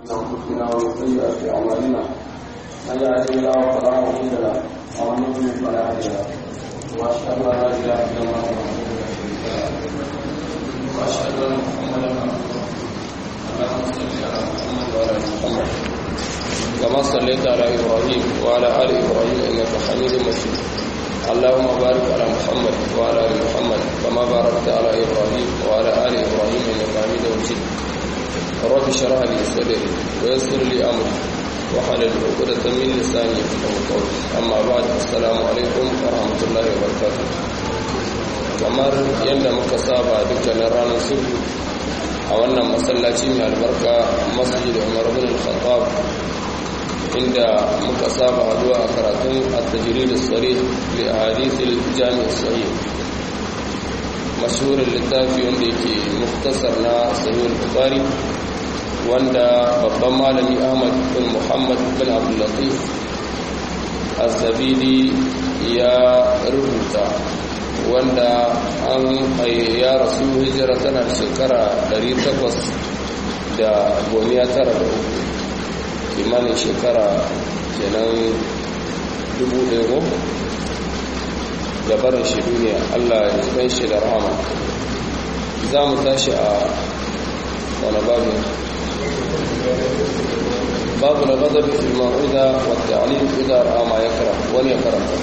أنفسنا ومن سيئات أعمالنا من يهده الله فلا مضل له ومن يضلل فلا هادي له وأشهد أن لا إله إلا الله وحده لا شريك له وأشهد أن محمدا عبده اللهم صل على محمد وعلى آل محمد كما صليت على إبراهيم وعلى آل إبراهيم إنك حميد مجيد اللهم بارك على محمد وعلى آل محمد كما باركت على إبراهيم وعلى آل إبراهيم إنك حميد مجيد رب اشرح لي صدري ويسر لي أمري وحلل عقدة من لساني يفقهوا قولي أما بعد السلام عليكم ورحمة الله وبركاته kamar yadda muka saba dukkanin ranar sulhu a wannan masallaci mai albarka masjid umar bin al-khattab inda muka saba haduwa a karatun at-tajrid as-sarih li ahadith al-jami' as-sahih mashhurin littafi wanda yake muktasar na sahih al-bukhari wanda babban malami Ahmad bin Muhammad bin Abdul Latif az-Zabidi ya rubuta wanda an ya rasu hijira tana shekara 800 da gomiya tara da uku kimanin shekara kenan dubu ɗaya da barin shi duniya allah ya kan shi da rahama za mu tashi a wani babu babu na gazabi filma'uda wadda alim idan rama ya kara wani ya karanta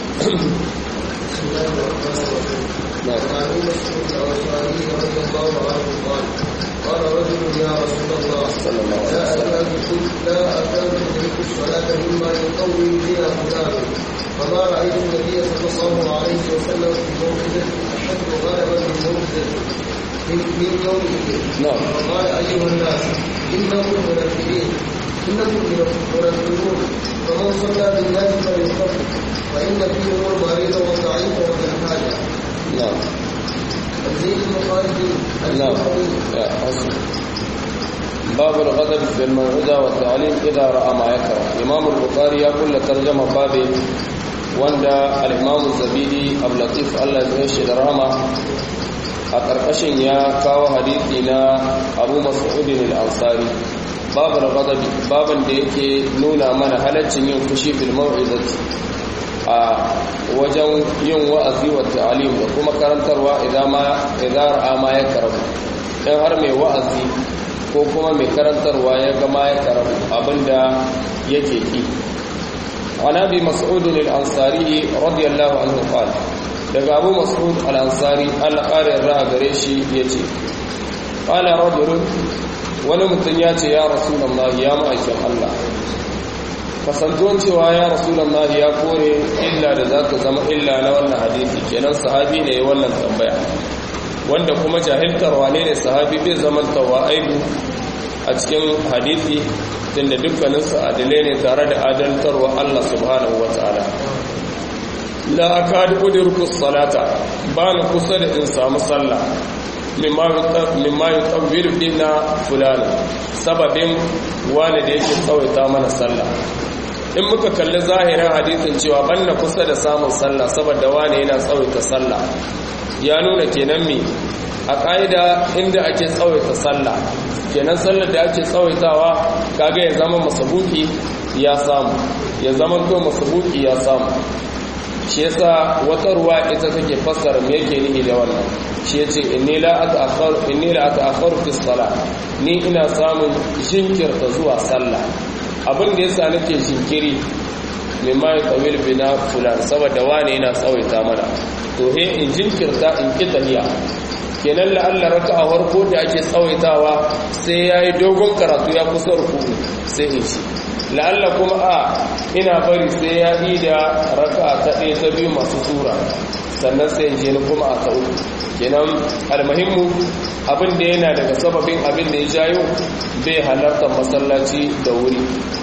قال رجل يا رسول الله صلى الله عليه لا وسلم أكاد لا أكاد أدرك الصلاة مما يقوي بها فلان فما رأيت النبي صلى الله عليه وسلم في موعظة أشد غلبا من موعظة من من يومه نعم فقال أيها الناس إنكم منفرين إنكم منفرون فمن صلى بالناس فليصلي فإن فيهم المريض والضعيف وذا الحاجة نعم تنزيل المخارج نعم يا حسن باب الغضب في الموعظة والتعليم إذا رأى ما يكره إمام البخاري يقول ترجمة باب wanda al-Imam Zabidi Abu Latif Allah ya shi da rahama a karkashin ya kawo hadisi na Abu Mas'ud al-Ansari babu al-ghadabi baban da yake nuna mana halaccin yin fushi bil mau'izati a wajen yin wa'azi wa ta'alim da kuma karantarwa idan ma idan ra'a ma ya karabu dan har mai wa'azi ko kuma mai karantarwa ya ga ma ya karabu abinda yake ki عن ابي مسعود الانصاري رضي الله عنه قال daga abu mas'ud al-ansari Allah kare ra'a gare shi yace qala rajul wani mutum ya ce ya rasulullah ya ma'aikin Allah kasantuwan cewa ya rasulullah ya kore illa da zaka zama illa na wannan hadisi kenan sahabi ne wannan tambaya wanda kuma jahiltar wane ne sahabi bai zama tawa aibu a cikin hadisi tunda dukkaninsu adilai ne tare da adaltarwa Allah subhanahu wa ta'ala la akadu udriku salata ba ni kusa da in samu sallah mimma yutawwilu bina fulana sababin wani da yake tsawaita mana sallah in muka kalli zahirin hadisin cewa banna kusa da samun sallah saboda wani yana tsawaita sallah ya nuna kenan me a ƙa'ida inda ake tsawaita sallah kenan sallar da ake tsawaitawa kaga ya zama masabuki ya samu ya zama to masabuki ya samu shi yasa wata ruwa ita take fassara me yake nihi da wannan shi yace inni la ata'akhkharu inni la ata'akhkharu fi salat ni ina samun jinkirta zuwa sallah abin da yasa nake jinkiri mimma yatawil bina fulan saboda wane yana tsawaita mana to he in jinkirta in kitaniya kenan la'alla raka a farko da ake tsawaitawa sai ya yi dogon karatu ya kusa rukuku sai in shi la'alla kuma a ina bari sai ya yi da raka ta ɗaya ta biyu masu tura sannan sai in je ni kuma a ta uku kenan almahimmu abin da yana daga sababin abin da ya jayo bai halartar masallaci da wuri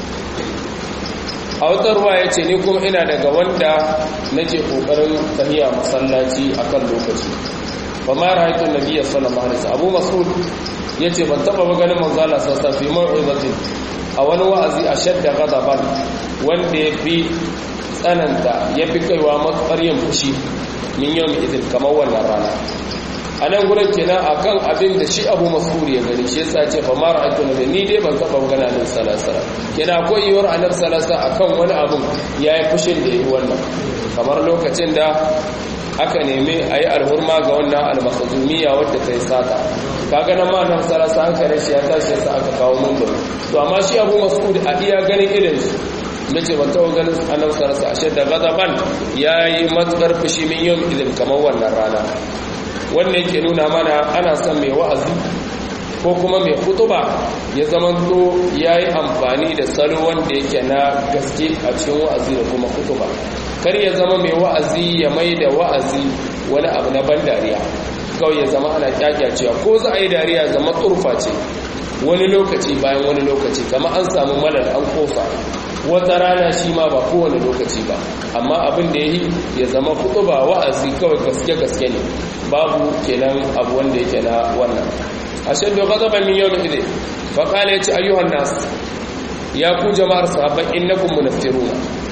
a wata ruwa ya ce ni kuma ina daga wanda nake ƙoƙarin tafiya masallaci akan lokaci ba ma ra'aytun nabiyyi sallallahu alaihi wasallam Abu Mas'ud yace ban taba ba ganin manzo Allah sallallahu alaihi wasallam a wani wa'azi a shadda ghadaban wanda ya fi tsananta ya fi kaiwa matsar yin fushi min yau mai idin kamar wannan rana a nan gurin kenan akan abin da shi abu mas'ud ya gani shi yasa ce fa ma ra'aytu nabi ni dai ban taba magana nan salasala kenan akwai yiwuwar annabi salasa akan wani abun yayi fushin da yi wannan kamar lokacin da aka nemi a yi alhurma ga wannan almakazumiyya wadda ta yi sata kaga nan ma nan sarasa hankalin shi ya tashi yasa aka kawo mumbar to amma shi abu mas'ud a iya ganin irin su mace ban taɓa ganin annabi sarasa ashe da gazaban ya yi matsar fushi min yau idin kamar wannan rana wannan yake nuna mana ana son mai wa'azi ko kuma mai kutuba ya zamanto ya yi amfani da salo wanda yake na gaske a cikin wa'azi da kuma kutuba kar ya zama mai wa'azi ya mai da wa'azi wani abu na ban dariya kawai ya zama ana kyakyacewa ko za a yi dariya zama turfa ce wani lokaci bayan wani lokaci kama an samu malar an kofa wata rana shi ma ba kowane lokaci ba amma abin da ya yi ya zama kudu ba wa'azi kawai gaske-gaske ne babu kenan abu wanda yake na wannan ashe da gazaban min yau da ide faƙala ya ce ayyuhan nasu ya ku jama'ar sahabban innakum munaftiruna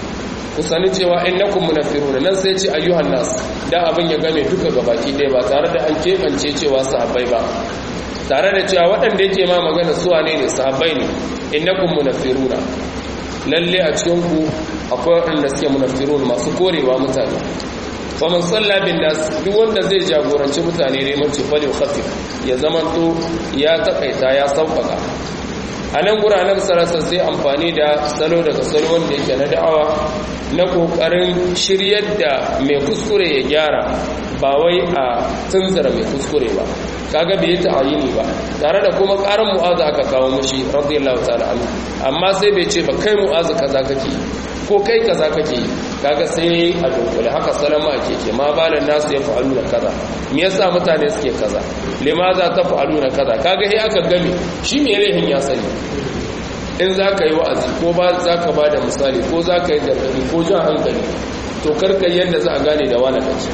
ku sani cewa innakum munafiruna nan sai ce ayyuhan nas da abin ya game duka gabaki ɗaya ba tare da an keɓance cewa sahabbai ba tare da cewa waɗanda yake ma magana su wane ne sahabbai ne innakum munafiruna lalle a cikin ku akwai waɗanda suke munafirun masu korewa mutane fa man salla bin nas duk wanda zai jagoranci mutane ne mace fali khafif ya zamanto ya takaita ya sauƙaƙa a nan guranen sarasa sai amfani da salo daga salo wanda yake na da'awa na kokarin shiryar da mai kuskure ya gyara ba wai a tunzara mai kuskure ba kaga bai yi ta'ayini ba tare da kuma karin mu'azu aka kawo mushi radiyallahu ta'ala anhu amma sai bai ce ba kai mu'azu kaza kake ko kai kaza kake yi kaga sai a dunkule haka salama ake ke ma balan nasu ya fa'alu na kaza me yasa mutane suke kaza limaza ta fa'alu na kaza kaga sai aka game shi me rehin ya sani in za ka yi wa'azi ko ba za ka ba da misali ko za ka yi gargadi ko jan hankali to karka yadda za a gane da wani kaci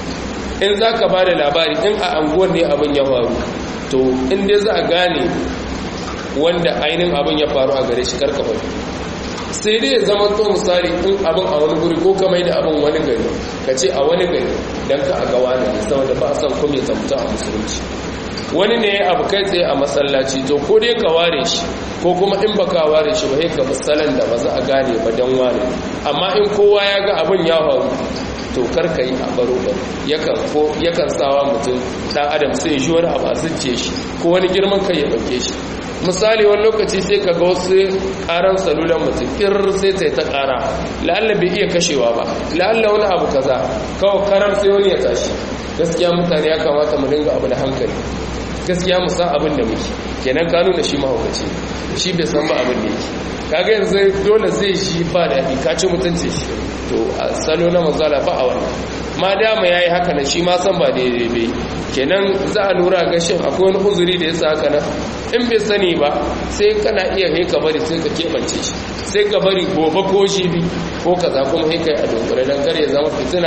in za ka ba da labari in a anguwar ne abin ya faru to in dai za a gane wanda ainihin abin ya faru a gare shi karka faru sai dai ya zama to misali in abin a wani guri ko ka mai da abin wani gari ka ce a wani gari don ka a ga wani ne saboda ba a san kuma ya zamta a musulunci wani ne abu kai tsaye a masallaci to ko dai ka ware shi ko kuma in baka ware shi ba ka misalan da ba za a gane ba don ware amma in kowa ya ga abin ya faru to karka yi a baro ba yakan ko yakan sawa mutum dan adam sai shi wani abu a zuciye shi ko wani girman kai ya dauke shi misali wani lokaci sai ka ga wasu karan salulan mutum kir sai ta ta kara la'alla bai iya kashewa ba la'alla wani abu kaza kawai karar sai wani ya tashi gaskiya mutane ya kamata mu dinga abu da hankali gaskiya mu san abin da muke kenan ka nuna shi mahaukaci shi bai san ba abin da yake kaga yanzu dole zai shi ba da ka ci mutunci shi to a salo na mazala ba a wannan ma dama yayi haka nan shi ma san ba daidai bai kenan za a lura ga shin akwai wani uzuri da yasa haka nan in bai sani ba sai kana iya kai ka bari sai ka kebance shi sai ka bari gobe ko shi bi ko kaza kuma kai kai a dokare dan kar ya zama fitina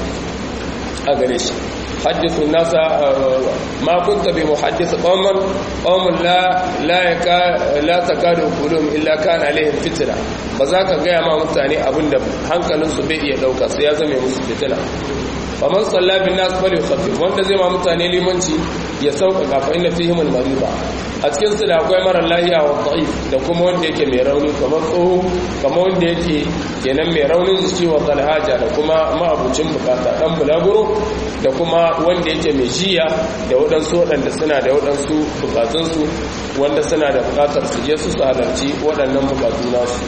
a gare shi حدث الناس ما كنت بمحدث قوما قوم لا لا يكا لا تكاد قلوبهم الا كان عليهم فتنه بذاك ga ma mutane abinda hankalinsu bai iya dauka sai ya zame musu fitina faman salla bin nas fal yukhaffif wanda zai ma mutane limanci ya sauƙaƙa fa inna fihim al mariba a cikin su da akwai mara lahiya wa da'if da kuma wanda yake mai rauni kamar tsoho kamar wanda yake kenan mai raunin jiki wa talhaja da kuma ma'abucin bukata dan bulaguro da kuma wanda yake mai jiya da waɗansu waɗanda suna da waɗansu bukatunsu wanda suna da bukatar su je su su halarci waɗannan bukatu nasu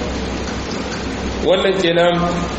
wannan kenan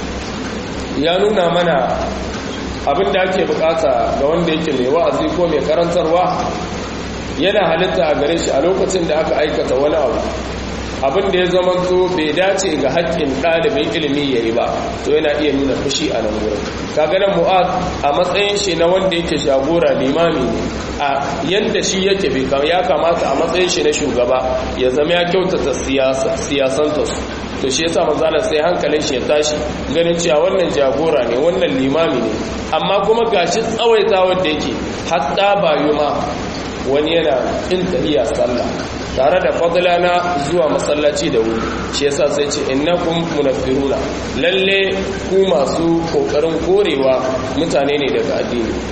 ya nuna mana abin da ake bukata ga wanda yake mai wa'azi ko mai karantarwa yana halitta a gare shi a lokacin da aka aikata wani abu abin da ya zama to bai dace ga haƙƙin ɗalibin ilimi ya yi ba to yana iya nuna fushi a nan wurin kaganan mu'ad a matsayin shi na wanda yake shagora limami ne a yadda shi yake bai ya kamata a matsayin shi na shugaba ya zama ya kyautata siyasanta su to shi yasa manzala sai hankalin shi ya tashi ganin cewa wannan jagora ne wannan limami ne amma kuma gashi tsawaita wanda yake hatta bayu ma wani yana in tahiya sallah tare da fadla na zuwa masallaci da wuri shi yasa sai ce innakum munaffiruna lalle ku masu kokarin korewa mutane ne daga addini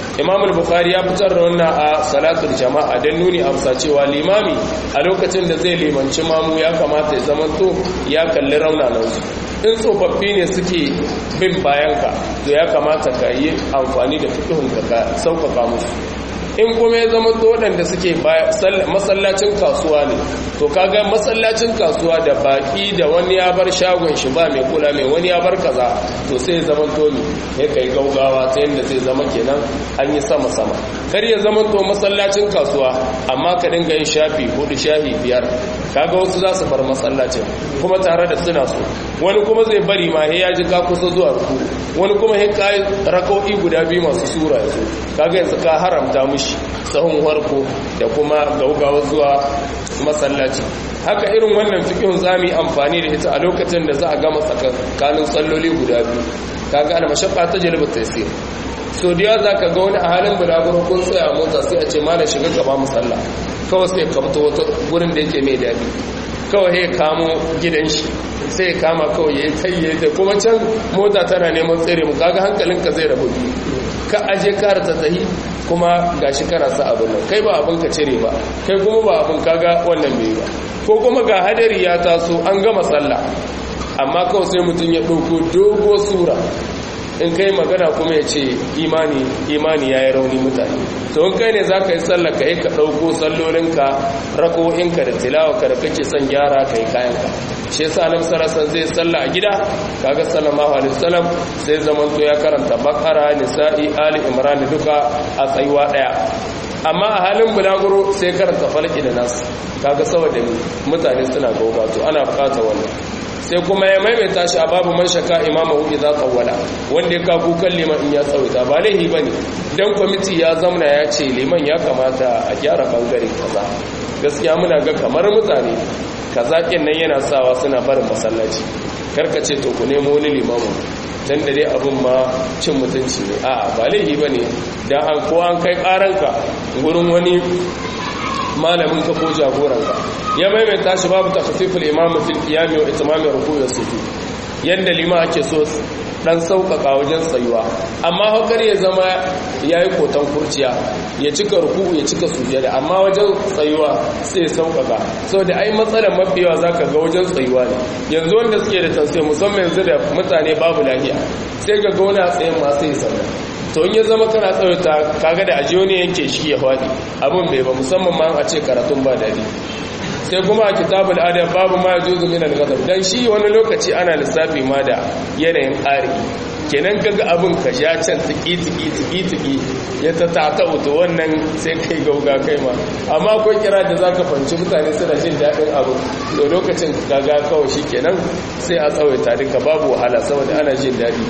imam al-bukhari ya fitar da wannan a salatul jama'a don nuni amsa cewa limami a lokacin da zai limanci mamu ya kamata ya zamanto ya kalli raunanansu in tsofaffi ne suke bin bayanka to ya kamata ka yi amfani da fituhunka ka sauƙaƙa musu in kuma ya zama waɗanda suke masallacin kasuwa ne to kaga masallacin kasuwa da baki da wani ya bar shagon shi ba mai kula mai wani ya bar kaza to sai ya zama to ne ya kai gaugawa ta yadda zai zama kenan an yi sama sama kar ya zama to masallacin kasuwa amma ka dinga yin shafi hudu shafi biyar kaga wasu za su bar masallacin kuma tare da suna so wani kuma zai bari ma ya ji ka kusa zuwa ruku wani kuma ya kai rakau'i guda biyu masu sura yanzu kaga yanzu ka haramta mushi sahun harko da kuma gaugawa zuwa masallaci haka irin wannan fikin zami amfani da ita a lokacin da za a gama tsakanin salloli guda biyu kaga al mashaqqa tajlibu taysir so da za ka ga wani a halin bulaguro kun tsaya a mota sai a ce malam shiga gaba musalla kawai sai kamta wata gurin da yake mai daɗi kawai ya kamo gidan shi sai ya kama kawai ya yi tayye da kuma can mota tana neman tsere mu kaga hankalinka zai rabu biyu ka aje kara ta tsahi kuma gashi kana sa abin nan kai ba abin ka cire ba kai kuma ba abin kaga wannan bai ba ko kuma ga hadari ya taso an gama sallah amma kawai sai mutum ya ɗauko dogo sura in kai magana kuma ya ce imani imani ya yi rauni mutane to in kai ne za ka yi sallah ka yi ka ɗauko sallolinka rako'inka da tilawa ka da kake son gyara ka yi kayanka shi yasa nan sarasan zai sallah a gida kaga sallallahu alaihi wasallam sai zaman to ya karanta bakara nisa'i ali imran duka a tsayuwa daya amma a halin bulaguro sai karanta falki da nas kaga saboda mutane suna gauga to ana bukatar wannan sai kuma ya maimaita shi a babu man shaka imama hu idza qawwala wanda ya kagu kan liman in ya tsawaita ba laihi bane dan kwamiti ya zamna ya ce liman ya kamata a gyara bangare kaza gaskiya muna ga kamar mutane kaza kin nan yana sawa suna barin masallaci karkace to ku nemo wani limamu dan da dai abun ma cin mutunci ne a'a ba laihi bane dan an ko an kai karanka gurin wani malamin ka ko jagoranka ya maimaita shi babu takhfiful imam fil qiyam wa itmam ruku' wa sujud yanda lima ake so dan sauƙaƙa wajen tsayuwa amma hokar ya zama yayi kotan kurciya ya cika ruku ya cika sujada amma wajen tsayuwa sai sauƙaƙa saboda ai matsalar mafiyawa zaka ga wajen tsayuwa ne yanzu wanda suke da tausayi musamman yanzu da mutane babu lafiya sai ga ga wani a tsayin ma sai sallah to in ya zama kana tsawaita kaga da ajiyo ne yanke shi ya faɗi abin bai ba musamman ma a ce karatun ba daɗi sai kuma a kitabul adab babu ma yajuzu min al-ghadab dan shi wani lokaci ana lissafi ma da yanayin ƙari kenan kaga abin ka sha can tiki tiki tiki tiki ya ta tata to wannan sai kai gauga kai ma amma akwai kira da zaka fanci mutane suna jin daɗin abin to lokacin kaga kawai shi kenan sai a tsawaita duka babu wahala saboda ana jin daɗi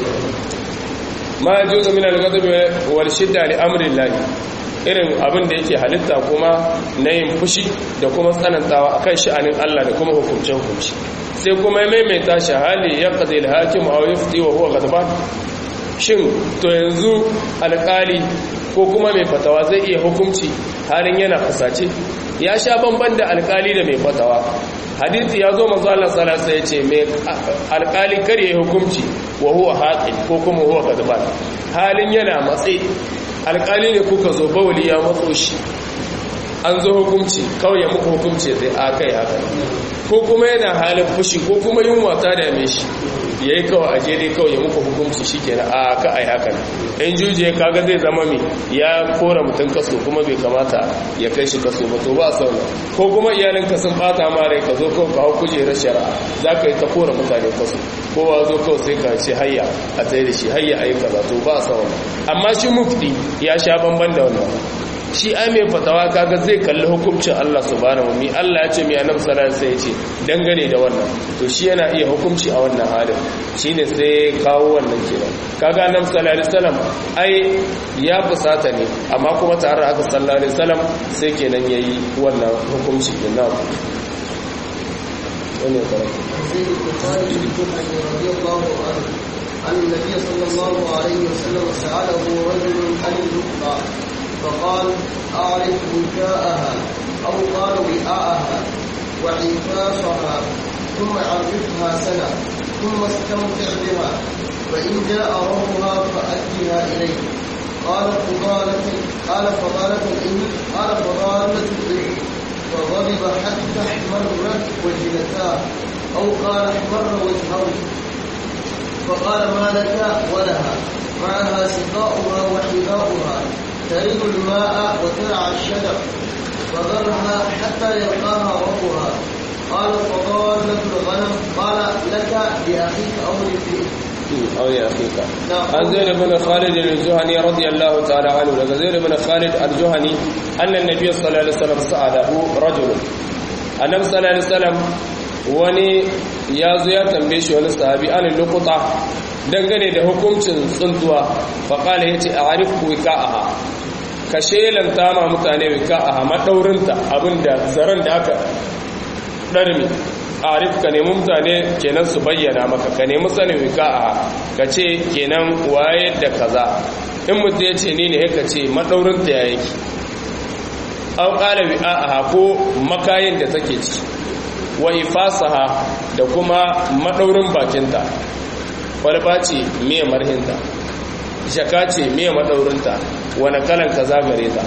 ma yajuzu min al-ghadab wal shidda li amri llahi irin abin da yake halitta kuma na yin fushi da kuma tsanantawa akan sha'anin Allah da kuma hukunce hukunci sai kuma ya maimaita shi hali ya qadi al-hakim aw yufti wa huwa ghadban shin to yanzu alƙali ko kuma mai fatawa zai iya hukunci halin yana fusace ya sha bamban da alƙali da mai fatawa hadisi ya zo manzo Allah sallallahu alaihi wasallam mai alƙali kare hukunci wa huwa haqin ko kuma huwa ghadban halin yana matsayi alƙali ne kuka zo bawali ya matso shi an zo hukunci kawai ya muku hukunci zai a kai haka ko kuma yana halin fushi ko kuma yunwa ta dame shi ya yi kawai aje dai kawai ya muku hukunci shi kenan a ka ai haka in juje kaga zai zama mai ya kora mutum kaso kuma bai kamata ya kai shi kaso ba to ba sauna ko kuma iyalinka sun bata ma rai ka zo kawai ka hau kujerar shari'a za ka yi ta kora mutane kaso kowa zo kawai sai ka ce hayya a tsaye da shi hayya a yi kaza to ba sauna amma shi mufti ya sha bamban da wannan shi ai mai fatawa kaga zai kalli hukuncin Allah subhanahu mi Allah ya ce mai annabi sallallahu alaihi wasallam ya ce dangane da wannan to shi yana iya hukunci a wannan halin shine sai kawo wannan kenan kaga annabi sallallahu alaihi wasallam ai ya fusata ne amma kuma tare da haka sallallahu alaihi wasallam sai kenan yayi wannan hukunci kenan wani karatu زيد بن خالد الجحني رضي الله عنه عن النبي صلى الله عليه وسلم سأله رجل عن اللقطة فقال أعرف وكاءها أو قال وعاءها وعفافها ثم عرفها سنة ثم استمتع بها فإن جاء ربها فأدها إليه قال فضالة قال فضالة الإبل قال فضالة الإبل فغضب حتى احمرت وجنتاه أو قال احمر وجهه فقال ما لك ولها معها سقاؤها وحذاؤها ترد الماء وترعى الشجر فذرها حتى يلقاها ربها قال فضالة الغنم قال لك لأخيك أو لابنك أو يا أخيك عن زيد بن خالد الجهني رضي الله تعالى عنه لك زيد بن خالد الجهني أن النبي صلى الله عليه وسلم سأله رجل النبي صلى الله عليه وسلم wani ya zo ya tambaye shi wani sahabi an lokuta dangane da hukuncin tsuntuwa faƙala ya ce a arifu wika'aha ka shelanta ma mutane wika'aha maɗaurinta abinda zaren da aka ɗarmi arif ka nemi mutane kenan su bayyana maka ka nemi sanin wika'aha ka ce kenan waye da kaza in mutum ya ce ni ne ka ce maɗaurinta ya yake an ƙala wi'a'aha ko makayin da take ci wa ifasaha da kuma maɗaurin bakinta kwalba ce miya marhinta shaka ce miya maɗaurinta wani kalan ka zagare ta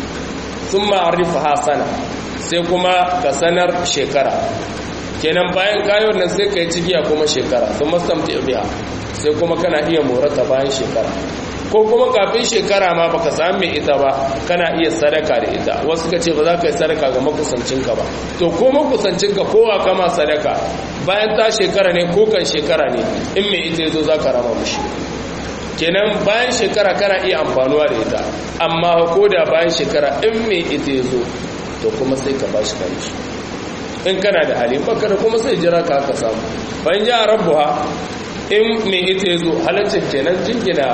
sun ma'arifa hasana sai kuma ka sanar shekara kenan bayan kayon nan sai ka yi cigiya kuma shekara sun masamta ibiya sai kuma kana iya morata bayan shekara ko kuma kafin shekara ma baka sami mai ita ba kana iya sadaka da ita wasu ka ce ba za ka yi sadaka ga makusancinka ba to ko makusancinka kowa kama sadaka bayan ta shekara ne ko kan shekara ne in mai ita yazo za ka rama mushi kenan bayan shekara kana iya amfanuwa da ita amma ko da bayan shekara in mai ita yazo to kuma sai ka bashi kanshi in kana da hali baka da kuma sai jira ka haka samu bayan ya rabbuha in mai ita ya zo halaccin kenan jingina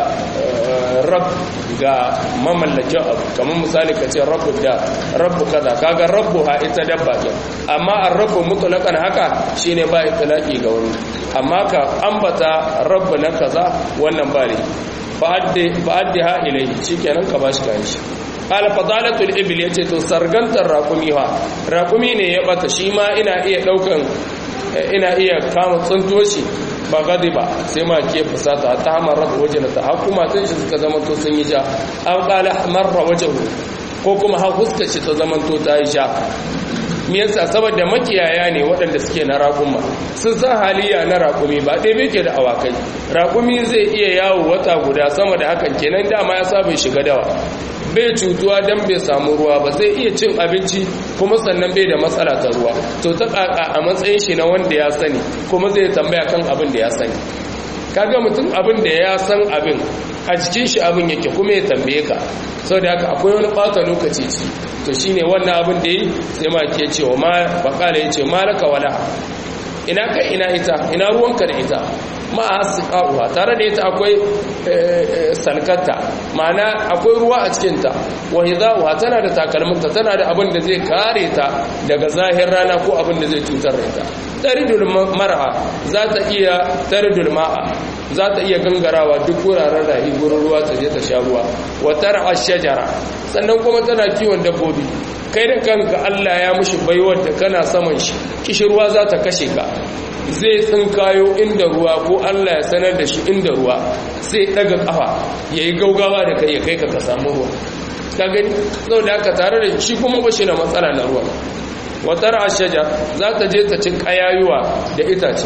rab ga mamallakin abu kamar misali ka ce rabu da rabu kaza kaga rabu ha ita dabba ɗin amma an rabu mutulakan haka shine ba itilaki ga wani amma ka ambata rabu na kaza wannan ba ne fa'addi ha ilai shi kenan ka bashi kan shi alfadalatul ibil ya ce to sargantar raƙumi ha raƙumi ne ya bata shi ma ina iya ɗaukan ina iya kama tsuntuwa shi ba gadi ba sai ma ke fusata ta hamarar wajen ta hakuma tun shi suka zama to sun yi ja an kala marra wajen ko kuma ha fuskar shi ta zama to ta yi ja me yasa saboda makiyaya ne waɗanda suke na raƙuma sun san haliya na raƙumi ba ɗaya bai ke da awakai raƙumi zai iya yawo wata guda sama da hakan kenan dama ya saba shiga dawa bai cutuwa don bai samu ruwa ba zai iya cin abinci kuma sannan bai da matsala ta ruwa to ta ƙaƙa a matsayin shi na wanda ya sani kuma zai tambaya kan abin da ya sani kaga mutum abin da ya san abin a jikin shi abin yake kuma ya tambaye ka sau da haka akwai wani ɓata lokaci ci to shine wannan abin da yi sai ma ke cewa ma bakala ya ce malaka wala ina ka ina ita ina ruwanka da ita ma'a siqa'uha tare da ita akwai salkata ma'ana akwai ruwa a cikinta wa hidha'uha tana da takalminta tana da abin da zai kare ta daga zahir rana ko abin da zai cutar da ita taridul mar'a za ta iya taridul ma'a za ta iya gangarawa duk wuraren rahi gurin ruwa ta je ta sha ruwa wa tar'a shajara sannan kuma tana kiwon dabbobi kai da kanka Allah ya mushi baiwar da kana saman shi kishirwa za ta kashe ka zai tsinkayo inda ruwa ko Allah ya sanar da shi inda ruwa sai daga kafa yayi gaugawa da kai ya kai ka ka samu ruwa ka gani saboda haka tare da shi kuma ba shi na matsala na ruwa watar ashaja za ta je ta cin kayayuwa da itace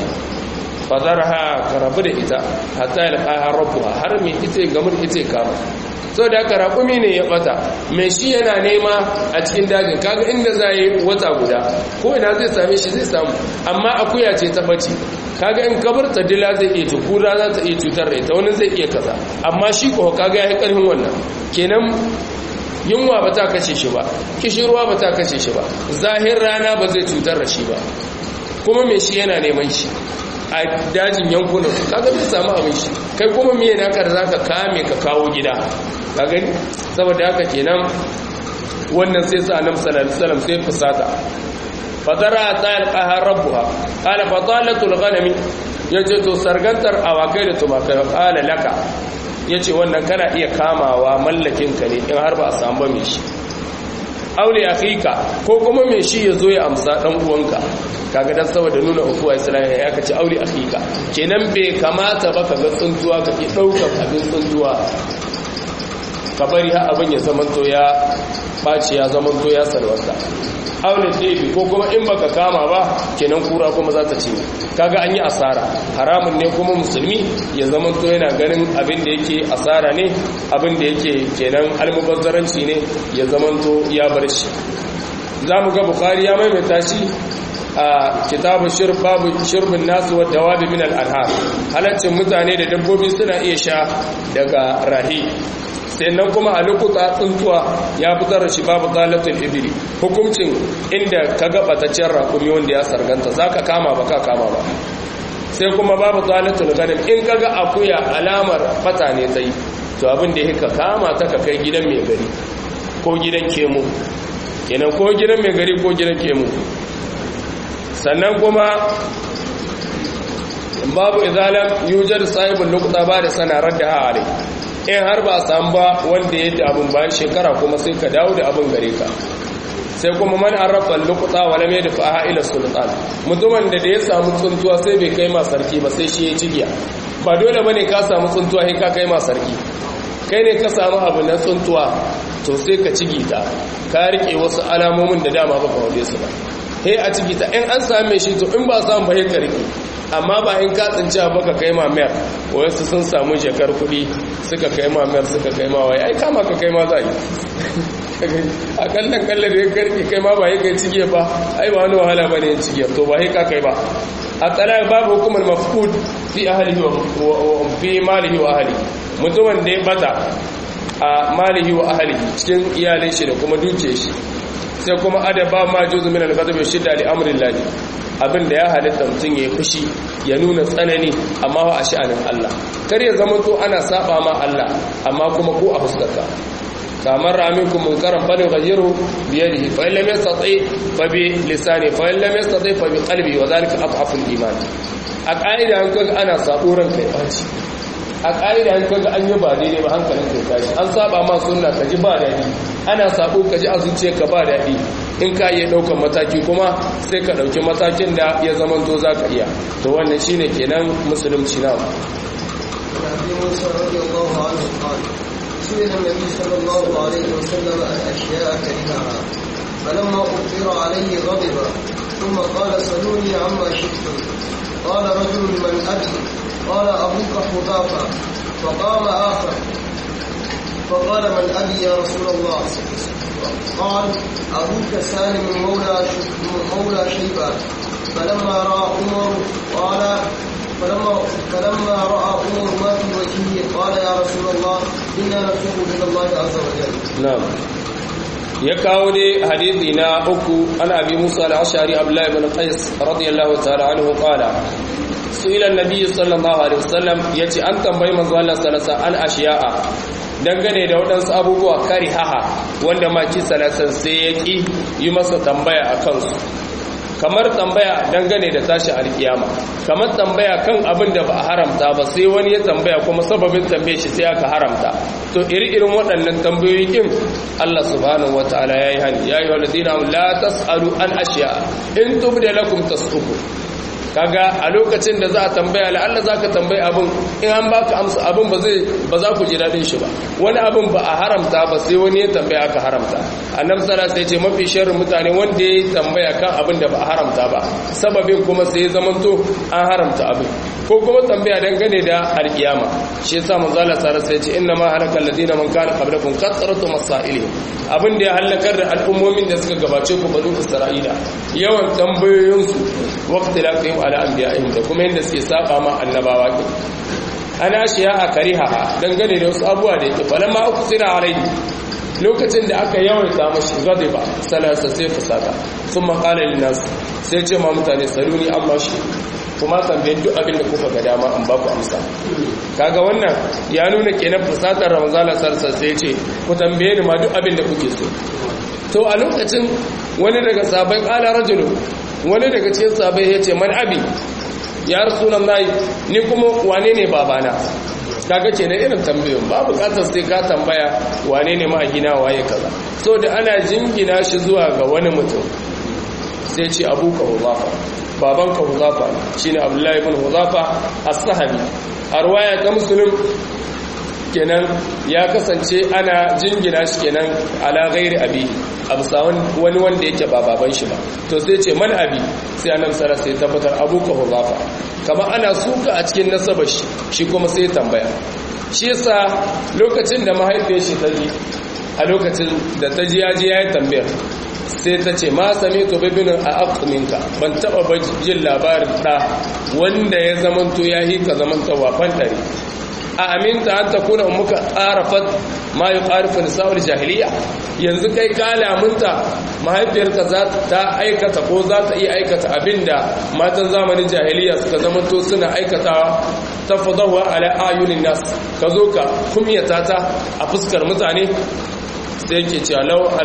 fazarha ka rabu da ita hatta yalqaha rabbuha har me ita gamar ita kama so da aka raƙumi ne ya ɓata mai shi yana nema a cikin dajin kaga inda za yi wata guda ko ina zai same shi zai samu amma akuya ce ta ɓace kaga in kabar ta dila zai iya ci kura za ta iya cutar da ita wani zai iya kaza amma shi ko kaga ya yi ƙarfin wannan kenan yunwa ba ta kashe shi ba kishirwa ba ta kashe shi ba zahir rana ba zai cutar da shi ba kuma mai shi yana neman shi a dajin yankunan kaga zai samu abin shi kai kuma miye naka da zaka kame ka kawo gida ka gani saboda haka kenan wannan sai sa annabi sallallahu alaihi wasallam sai fusata fadara ta alqaha rabbuha qala fadalatul ghanami yace to sargantar awakai da tumakai qala laka yace wannan kana iya kamawa mallakin ka ne in har ba a samu ba mai shi aure akhika ko kuma mai shi ya zo ya amsa dan uwanka kaga dan saboda nuna ukuwa islamiyya ya kace aure akhika kenan bai kamata ba kaga tsuntuwa kake daukar abin tsuntuwa ka bari har abin ya zamanto ya ɓaci ya zamanto ya salwasta aure ɗebi ko kuma in baka kama ba kenan kura kuma za ta cinye kaga an yi asara haramun ne kuma musulmi ya zamanto yana ganin abin da yake asara ne abin da yake kenan almubazzaranci ne ya zamanto ya bar shi za mu ga bukari ya maimaita shi a kitabun shirb babu shirbin nasu wa dawabi min al-anhar halaccin mutane da dabbobi suna iya sha daga rahi sannan kuma a lokuta tsuntuwa ya fitar da shi babu talatul ibili hukuncin inda ka ga bataccen rakumi wanda ya sarganta zaka kama ba ka kama ba sai kuma babu talatul ganim in kaga akuya alamar fata ne sai to abin da yake kama ta ka kai gidan mai gari ko gidan kemu kenan ko gidan mai gari ko gidan kemu sannan kuma babu izalam yujar sahibul luqta ba da sanarar da hali in har ba samu ba wanda ya abin bayan shekara kuma sai ka dawo da abin gare ka sai kuma man arrafa luqta wa lam yadfa ila sultan mutumin da da ya samu tsuntuwa sai bai kai ma sarki ba sai shi ya cigiya ba dole bane ka samu tsuntuwa sai ka kai ma sarki kai ne ka samu abu na tsuntuwa to sai ka cigi ta ka rike wasu alamomin da dama baka wade su ba he a ciki ta in an same shi to in ba samu ba he ka rike amma ba in ka tsinci ba ka kai ma mayar wasu sun samu shekar kuɗi suka kai ma mayar suka kai ma wai ai kama ka kai ma za yi a kallon kallon da ya karki kai ma ba ya kai cige ba ai ba wani wahala ba ne yin cige to ba ya ka kai ba a tsala babu hukumar mafkud fi ahalihi wa fi malihi wa ahalihi mutumin da ya bata a malihi wa ahalihi cikin iyalin shi da kuma duke shi sai kuma adaba ma juzu min al-ghadab shidda li amrin lahi abinda ya halitta mutum ya fushi ya nuna tsanani amma ba a sha'anin Allah kar ya zama to ana saba ma Allah amma kuma ko a fuskarka kamar aminkum munkaran fa yughayyiru bi yadihi fa illam yastati fa bi lisani fa illam yastati fa bi qalbi wa dhalika adhafu al-iman a ƙa'ida an kaga ana sabo ranka ya baci a ƙa'ida an kaga an yi ba daidai ba hankalin kai tashi an saba ma sunna ka ji ba daɗi ana sabo ka ji a zuciyarka ba daɗi in ka iya ɗaukar mataki kuma sai ka ɗauki matakin da ya zama to za ka iya to wannan shine kenan musulunci na سئل النبي صلى الله عليه وسلم عن اشياء كرهها فلما اخبر عليه غضب ثم قال سلوني عما شئتم قال رجل من ابي قال ابوك حذافه فقام اخر فقال من ابي يا رسول الله قال ابوك سالم مولى مولى شيبه فلما راى عمر قال فلما فلما راى عمر ما في وجهه قال يا رسول الله انا نتوب الى الله عز وجل na'am ya kawo dai hadisi na uku ana abi musa al-ashari abdullahi ibn qais radiyallahu ta'ala anhu qala su'ila an-nabiy sallallahu alaihi wasallam yace an tambayi manzo Allah sallallahu alaihi wasallam an ashiya'a dangane da waɗansu abubuwa kari haha wanda maki salasan sai ya ƙi yi masa tambaya a kansu kamar tambaya dangane da tashi alkiyama kamar tambaya kan abin da ba a haramta ba sai wani ya tambaya kuma sababin tambaye shi sai aka haramta to iri-irin waɗannan tambayoyi kin Allah subhanahu wataala yayi hani ya yi walladina la tasalu an ashiya in tubda lakum tasuku kaga a lokacin da za a tambaya la'alla za ka tambayi abin in an baka amsa abin ba zai ba za ku ji daɗin shi ba wani abin ba a haramta ba sai wani ya tambaya aka haramta annabi sallallahu alaihi ce mafi sharrin mutane wanda ya tambaya kan abin da ba a haramta ba sababin kuma sai ya zamanto an haramta abin ko kuma tambaya dangane da alkiyama shi yasa manzo Allah sallallahu alaihi ce inna ma halakal ladina man kana qablakum kathratu masailihim abin da ya halakar da al'ummomin da suka gabace ku banu isra'ila yawan tambayoyinsu waqti laqihim ala anbiya'ihim da kuma yadda suke saba ma annabawa ke ana shiya a kariha dangane da wasu abuwa da yake falamma uku sira alaihi lokacin da aka yawaita mashi gadiba salasa sai fusata sun maƙala linnas sai ce ma mutane saluni amma shi kuma tambayin duk abin da kuka ga dama an baku amsa kaga wannan ya nuna kenan fusatar ramazana sarsa sai ce ku tambaye ni ma duk abin da kuke so to a lokacin wani daga sabai ƙala rajulu wani daga cikin sabai ya ce man abi ya rasulan nayi ni kuma wane ne babana kaga ce na irin tambayin ba bukatar sai ka tambaya wane ne ma'agina waye kaza so da ana jingina shi zuwa ga wani mutum sai ce abuka huzafa babanka huzafa shine abdullahi ibn huzafa as-sahabi a ruwaya ta muslim kenan ya kasance ana jingina shi kenan ala ghairi abi absa wani wanda yake ba baban shi ba to sai ce man abi sai annabi sallallahu alaihi tabbatar abu ka huzafa kama ana suka a cikin nasabar shi shi kuma sai tambaya shi yasa lokacin da mahaifiyar shi ta ji a lokacin da ta ji ya ji ya yi tambayar sai ta ce ma sami to bibinin a akuminka ban taba jin labarin ɗa wanda ya zamanto ya yi ka zamanta wafan ɗari a aminta an ta kuna muka ƙarafat ma yi ƙarfin nisa'ul jahiliya yanzu kai ka lamunta mahaifiyarka za ta aikata ko za ta iya aikata abinda matan zamanin jahiliya suka zamanto suna aikatawa ta fadawa ala ayunin nas ka zo ka kumyata ta a fuskar mutane sai ke cewa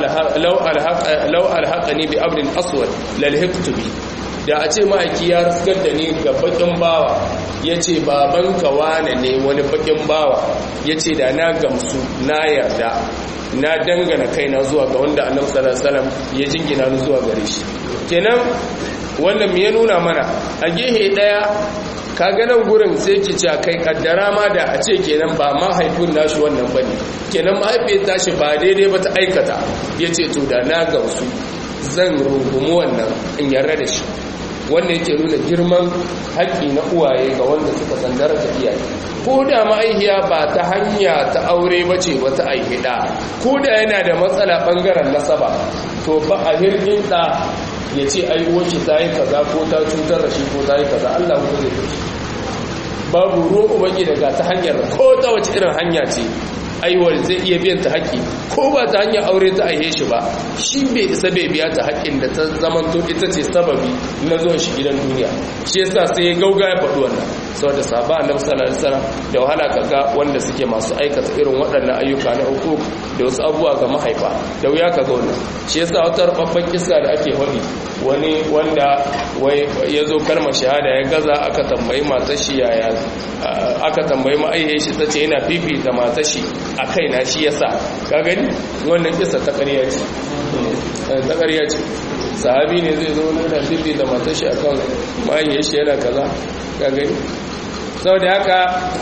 lau alhaƙani bi abin aswad lalhiktubi da a ce ma'aiki ya riskar da ni ga bakin bawa ya ce babanka wane ne wani bakin bawa ya ce da na gamsu na yarda na dangana kaina zuwa ga wanda annabi sallallahu alaihi ya jingina ni zuwa gare shi kenan wannan me ya nuna mana a gehe daya kaga nan gurin sai ki ce kai kaddara ma da a ce kenan ba mahaifin nashi wannan bane kenan mahaifiyar tashi ba daidai ba ta aikata yace to da na gamsu zan rungumi wannan in yarda da shi wanda yake nuna girman haƙƙi na uwaye ga wanda suka san daraja iyaye ko da ma'aihiya ba ta hanya ta aure ba ce wata aihida ko da yana da matsala ɓangaren nasaba to ba a hirgin ɗa ya ce ai wacce ta yi kaza ko ta cutar da shi ko ta yi kaza Allah ko zai fi babu ruwan ubangi daga ta hanyar ko ta wace irin hanya ce aiwar zai iya biyan ta haƙƙi ko ba ta hanyar aure ta aihe shi ba shi bai isa bai biya ta haƙƙin da ta zamanto ita ce sababi na zuwan shi gidan duniya shi yasa sai ya gauga ya faɗi wannan saboda sahaba annabi sallallahu alaihi wasallam da wahala kaga wanda suke masu aikata irin waɗannan ayyuka na uku da wasu abubuwa ga mahaifa da wuya kaga wannan shi yasa wata rubabban kissa da ake faɗi wani wanda wai ya zo kalmar shahada ya gaza aka tambayi matar shi yaya aka tambayi ma'aihe shi ta ce yana fifita matar shi a kaina shi yasa ka gani wannan kissa ta ƙarya ce ta ƙarya ce sahabi ne zai zo na fifita matar shi akan ma'aihe shi yana kaza ka gani sau da haka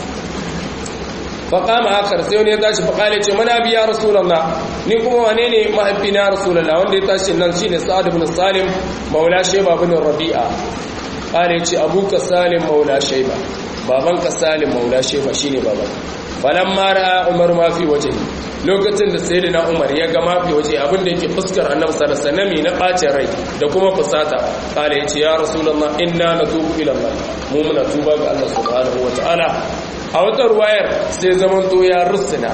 faƙama akar sai wani ya tashi faƙale ce mana biya rasulallah ni kuma wane ne mahaifi na rasulallah wanda ya tashi nan shine sa'ad ibn salim maula shaiba ibn rabi'a ƙale ce abuka salim maula shaiba babanka salim maula shaiba shine baban falan mara umar ma fi waje lokacin da sayyidina umar ya ga mafi waje abin da yake fuskar annabi sallallahu alaihi wasallam na bacin rai da kuma fusata ƙale ya ce ya rasulullah inna natubu ila allah mu muna tuba ga allah subhanahu wataala a wata ruwayar sai zamanto ya rusuna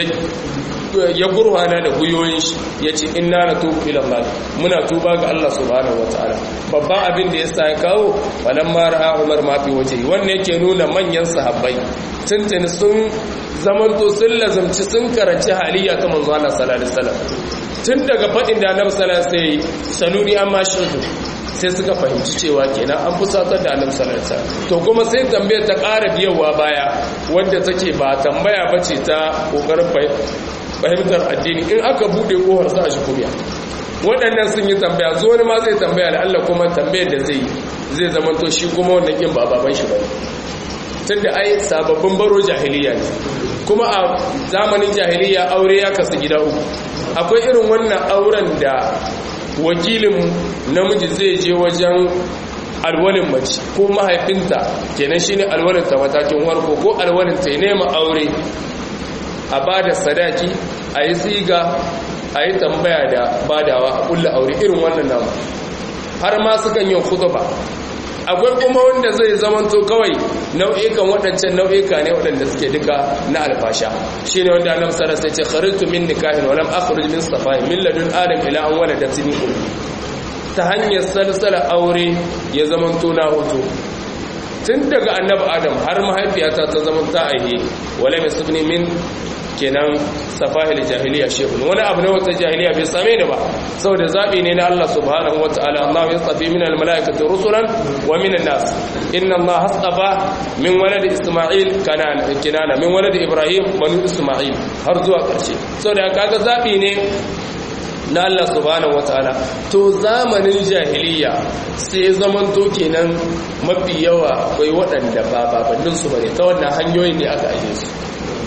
ya gurwana da guyoyin shi ya ce ina na tubu ilallah muna tuba ga Allah subhanahu wa ta'ala babban abin da ya sa ya kawo wannan mara umar mafi waje wannan yake nuna manyan sahabbai tuntuni sun zamanto sun lazamci sun karanci haliya ta manzo Allah sallallahu alaihi wasallam tun daga faɗin da annabi sallallahu alaihi wasallam sai sanuni amma shirku sai suka fahimci cewa kenan an fusatar da annabi sallallahu alaihi wasallam to kuma sai tambayar ta ƙara biyawa baya wanda take ba tambaya bace ta kokarin fahimtar addini in aka bude kohar sa shi kubiya waɗannan sun yi tambaya zo wani ma zai tambaya da Allah kuma tambayar da zai zai zamanto shi kuma wannan kin ba baban shi bane tunda ai sababbin baro jahiliya ne kuma a zamanin jahiliya aure ya kasu gida uku akwai irin wannan auren da wakilin namiji zai je wajen alwalin mace ko mahaifinta kenan shine alwalin ta matakin warko ko alwalin ta nema aure a bada sadaki a yi siga a yi tambaya da badawa a kulla aure irin wannan namu har ma sukan yin khutba akwai kuma wanda zai zamanto kawai nau'ikan waɗancan nau'ika ne waɗanda suke duka na alfasha shi ne wanda annabi sallallahu alaihi wasallam ya ce kharajtu min nikahin wa lam akhruj min safai min ladun adam ila an waladatni ummi ta hanyar salsala aure ya zamanto na hoto tun daga annabi adam har mahaifiyata ta zama ta aihe wala misbni min kenan safahil jahiliya shehun wani abu na wata jahiliya bai same ni ba saboda zabi ne na Allah subhanahu wataala Allah ya tsafi min almalaikati rusulan wa min an-nas inna Allah hasafa min walad isma'il kanana kinana min walad ibrahim banu isma'il har zuwa karshe saboda kaga zabi ne na Allah subhanahu wataala to zamanin jahiliya sai zaman to kenan mafi yawa akwai waɗanda ba babannin su bane ta wannan hanyoyin ne aka aje su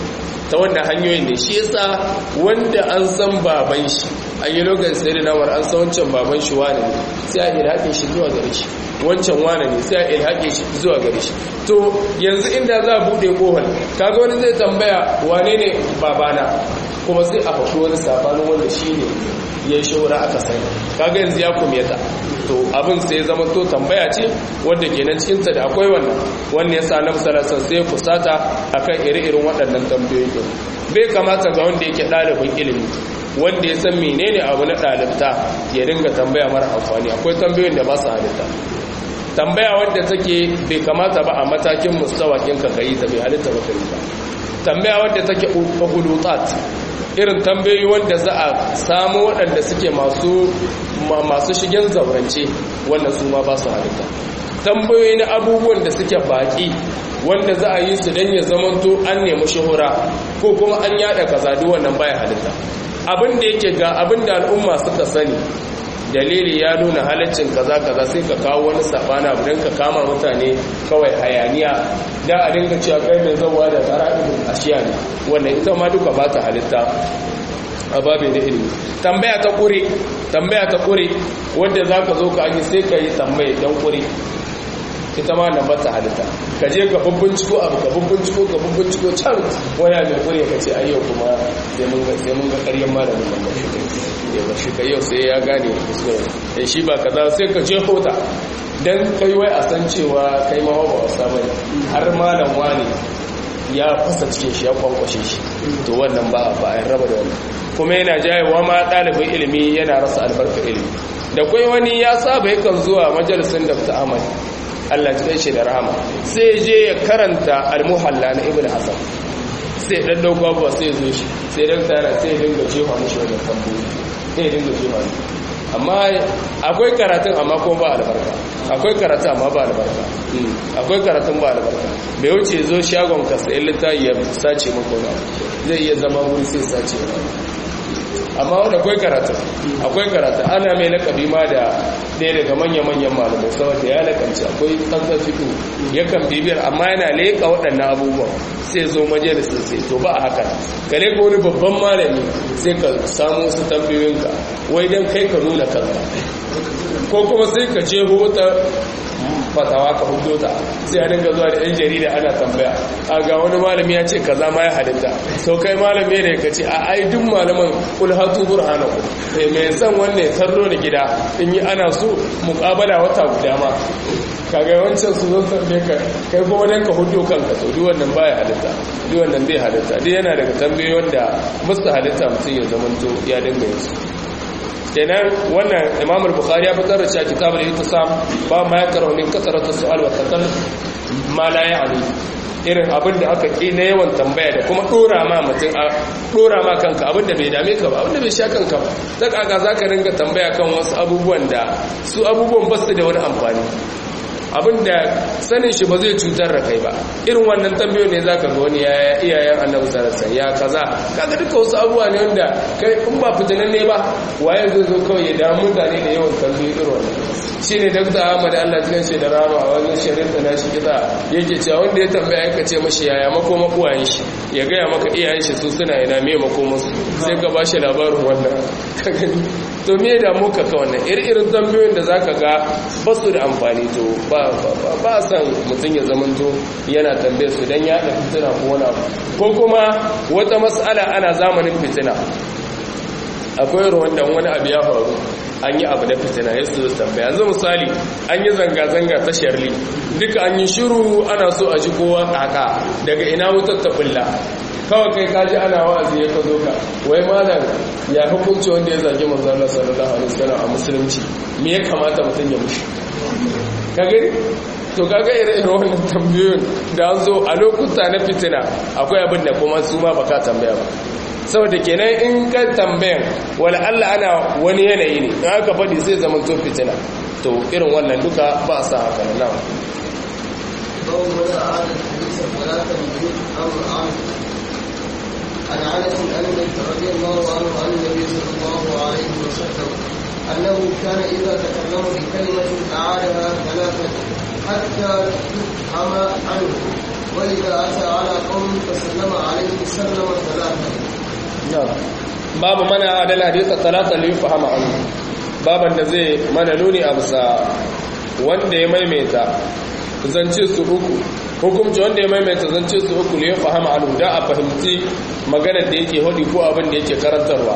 ta wannan hanyoyin ne shi yasa wanda an san baban shi an yi lokacin sai da nawar an san wancan baban shi wane ne sai a ilhaƙin shi zuwa gare shi wancan wane ne sai a ilhaƙin shi zuwa gare shi to yanzu inda za a buɗe ƙohon kaga wani zai tambaya wane ne babana kuma sai a faɗi wani sabanin wanda shi ne ya yi shawara aka sani kaga yanzu ya kumyata to abin sai zama to tambaya ce wadda ke nan cikinta da akwai wannan wannan ya sa na musalasan sai kusata akan iri-irin waɗannan tambayoyi ɗin bai kamata ga wanda yake ɗalibin ilimi wanda ya san menene abu na ɗalibta ya dinga tambaya mara amfani akwai tambayoyin da ba su halitta tambaya wadda take bai kamata ba a matakin mustawakin ka kai ta bai halitta ba kai ba tambaya wadda take hulutat irin tambayoyi wanda za a samu waɗanda suke masu masu shigen zaurance wanda su ma ba su halitta tambayoyi na abubuwan da suke baƙi wanda za a yi su don ya zamanto an nemi shahura ko kuma an yada kaza duk wannan baya halitta abin da yake ga abin da al'umma suka sani dalili ya nuna halaccin kaza kaza sai ka kawo wani sabana abu don ka kama mutane kawai hayaniya da a dinga cewa kai mai zawa da tsara ibn ashiya ne wannan ita ma duka ba ta halitta a babin da ilimi tambaya ta kure tambaya ta kure wanda za ka zo ka yi sai ka yi tambaye don kure ita ma nan bata halitta ka je ka bubbinciko abu ka bubbinciko ka bubbinciko can wani mai kure ka ce ayyau kuma sai mun ga sai mun ga ƙaryan malamin nan ba shi kai ba shi kai yau sai ya gane kuskure shi ba kaza sai ka je hota dan kai wai a san cewa kai ma ba wasa bane har malam wani ya fasa cikin shi ya kwankwashe shi to wannan ba ba a raba da wannan kuma yana jayewa ma ɗalibin ilimi yana rasa albarka ilimi da kai wani ya saba yakan zuwa majalisin Dr. Ahmad Allah ya kai shi da rahama sai je ya karanta al-muhalla na Ibn Hasan sai dan dauko abuwa sai zo shi sai dan tsara sai ya dinga jefa mishi wannan tambayoyi sai ya dinga jefa amma akwai karatun amma ko ba albarka akwai karatun amma ba albarka akwai karatun ba albarka bai wuce zo shagon ka sai littafi ya sace maka wani zai iya zama wuri sai sace amma wanda akwai karatu akwai karatu ana mai lakabi ma da ɗaya daga manya-manyan malamai saboda ya lakanci akwai tsantsar fito yakan bibiyar amma yana leƙa waɗannan abubuwan sai zo majalisar sai to ba a haka ka leƙa wani babban malami sai ka samu wasu tambayoyinka wai don kai ka nuna kanka ko kuma sai ka je wata fatawa ka hudo ta sai a dinga zuwa da yan jarida ana tambaya a ga wani malami ya ce kaza ma ya halitta sau kai malami ne ka ce a ai duk malaman kul hatu burhanaku sai mai san wannan ya sarro da gida in yi ana so muƙabala wata guda ma kaga wancan su zo tambaye ka kai kuma dan ka hudo kanka to duk wannan baya halitta duk wannan bai halitta duk yana daga tambayoyin da musta halitta mutum ya zamanto ya dinga yin su kenan wannan imam al-bukhari ya fitar da cewa kitabul ihtisam ba ma yakra min kasratu su'al wa takal ma la ya'ni irin abin da aka ki na yawan tambaya da kuma dora ma mutum a dora ma kanka abin da bai dame ka ba abin da bai sha kanka ba zaka ga zaka ringa tambaya kan wasu abubuwan da su abubuwan ba su da wani amfani abinda sanin shi ba zai cutar da kai ba irin wannan tambayoyi ne zaka ga wani yaya iyayen annabi sallallahu alaihi ya kaza kaga duka wasu abubuwa ne wanda kai in ba fitinan ne ba waye zai zo kawai ya damu mutane da yawan tambayoyi irin wannan shine Dr. Ahmad Allah cikin shi da rama a wani shirin da nashi kiza yake cewa wanda ya tambaya yaka ce mashi yaya makoma uwayen shi ya gaya maka iyayen shi su suna ina me makoman su sai ka ba shi labarin wannan ka gani to me da muka ka wannan irin tambayoyin da zaka ga ba su da amfani to ba ba san mutum ya zamanto yana tambaye su dan ya da fitina ko wani abu ko kuma wata mas'ala ana zamanin fitina akwai ruwan da wani abu ya faru an yi abu da fitina ya su tambaya yanzu misali an yi zanga-zanga ta sharli duka an yi shiru ana so a ji kowa kaka daga ina wutar ta bulla kawai kai kaji ana wa'azi ya ka zo ka wai malam ya hukunci wanda ya zagi manzo Allah sallallahu alaihi wasallam a musulunci me ya kamata mutum ya mushi ka gani to kaga irin wannan tambayoyin da an zo a lokuta na fitina akwai abin da kuma su ma baka tambaya ba saboda kenan in ka tambayan wala Allah ana wani yanayi ne in aka faɗi sai zama to fitina to irin wannan duka ba sa haka nan عن انس ان رضي الله عنه عن النبي صلى الله عليه وسلم انه كان اذا تكلم بكلمه اعادها ثلاثه حتى تفهم عنه وإذا أتى على قوم فسلم عليه سلم ثلاثة babu mana adal hadisa talata li fahama an baban da zai mana nuni a bisa wanda ya maimaita zance su uku hukumci wanda ya maimaita zance su uku li fahama an da a fahimci maganar da yake hudi ko abin da yake karantarwa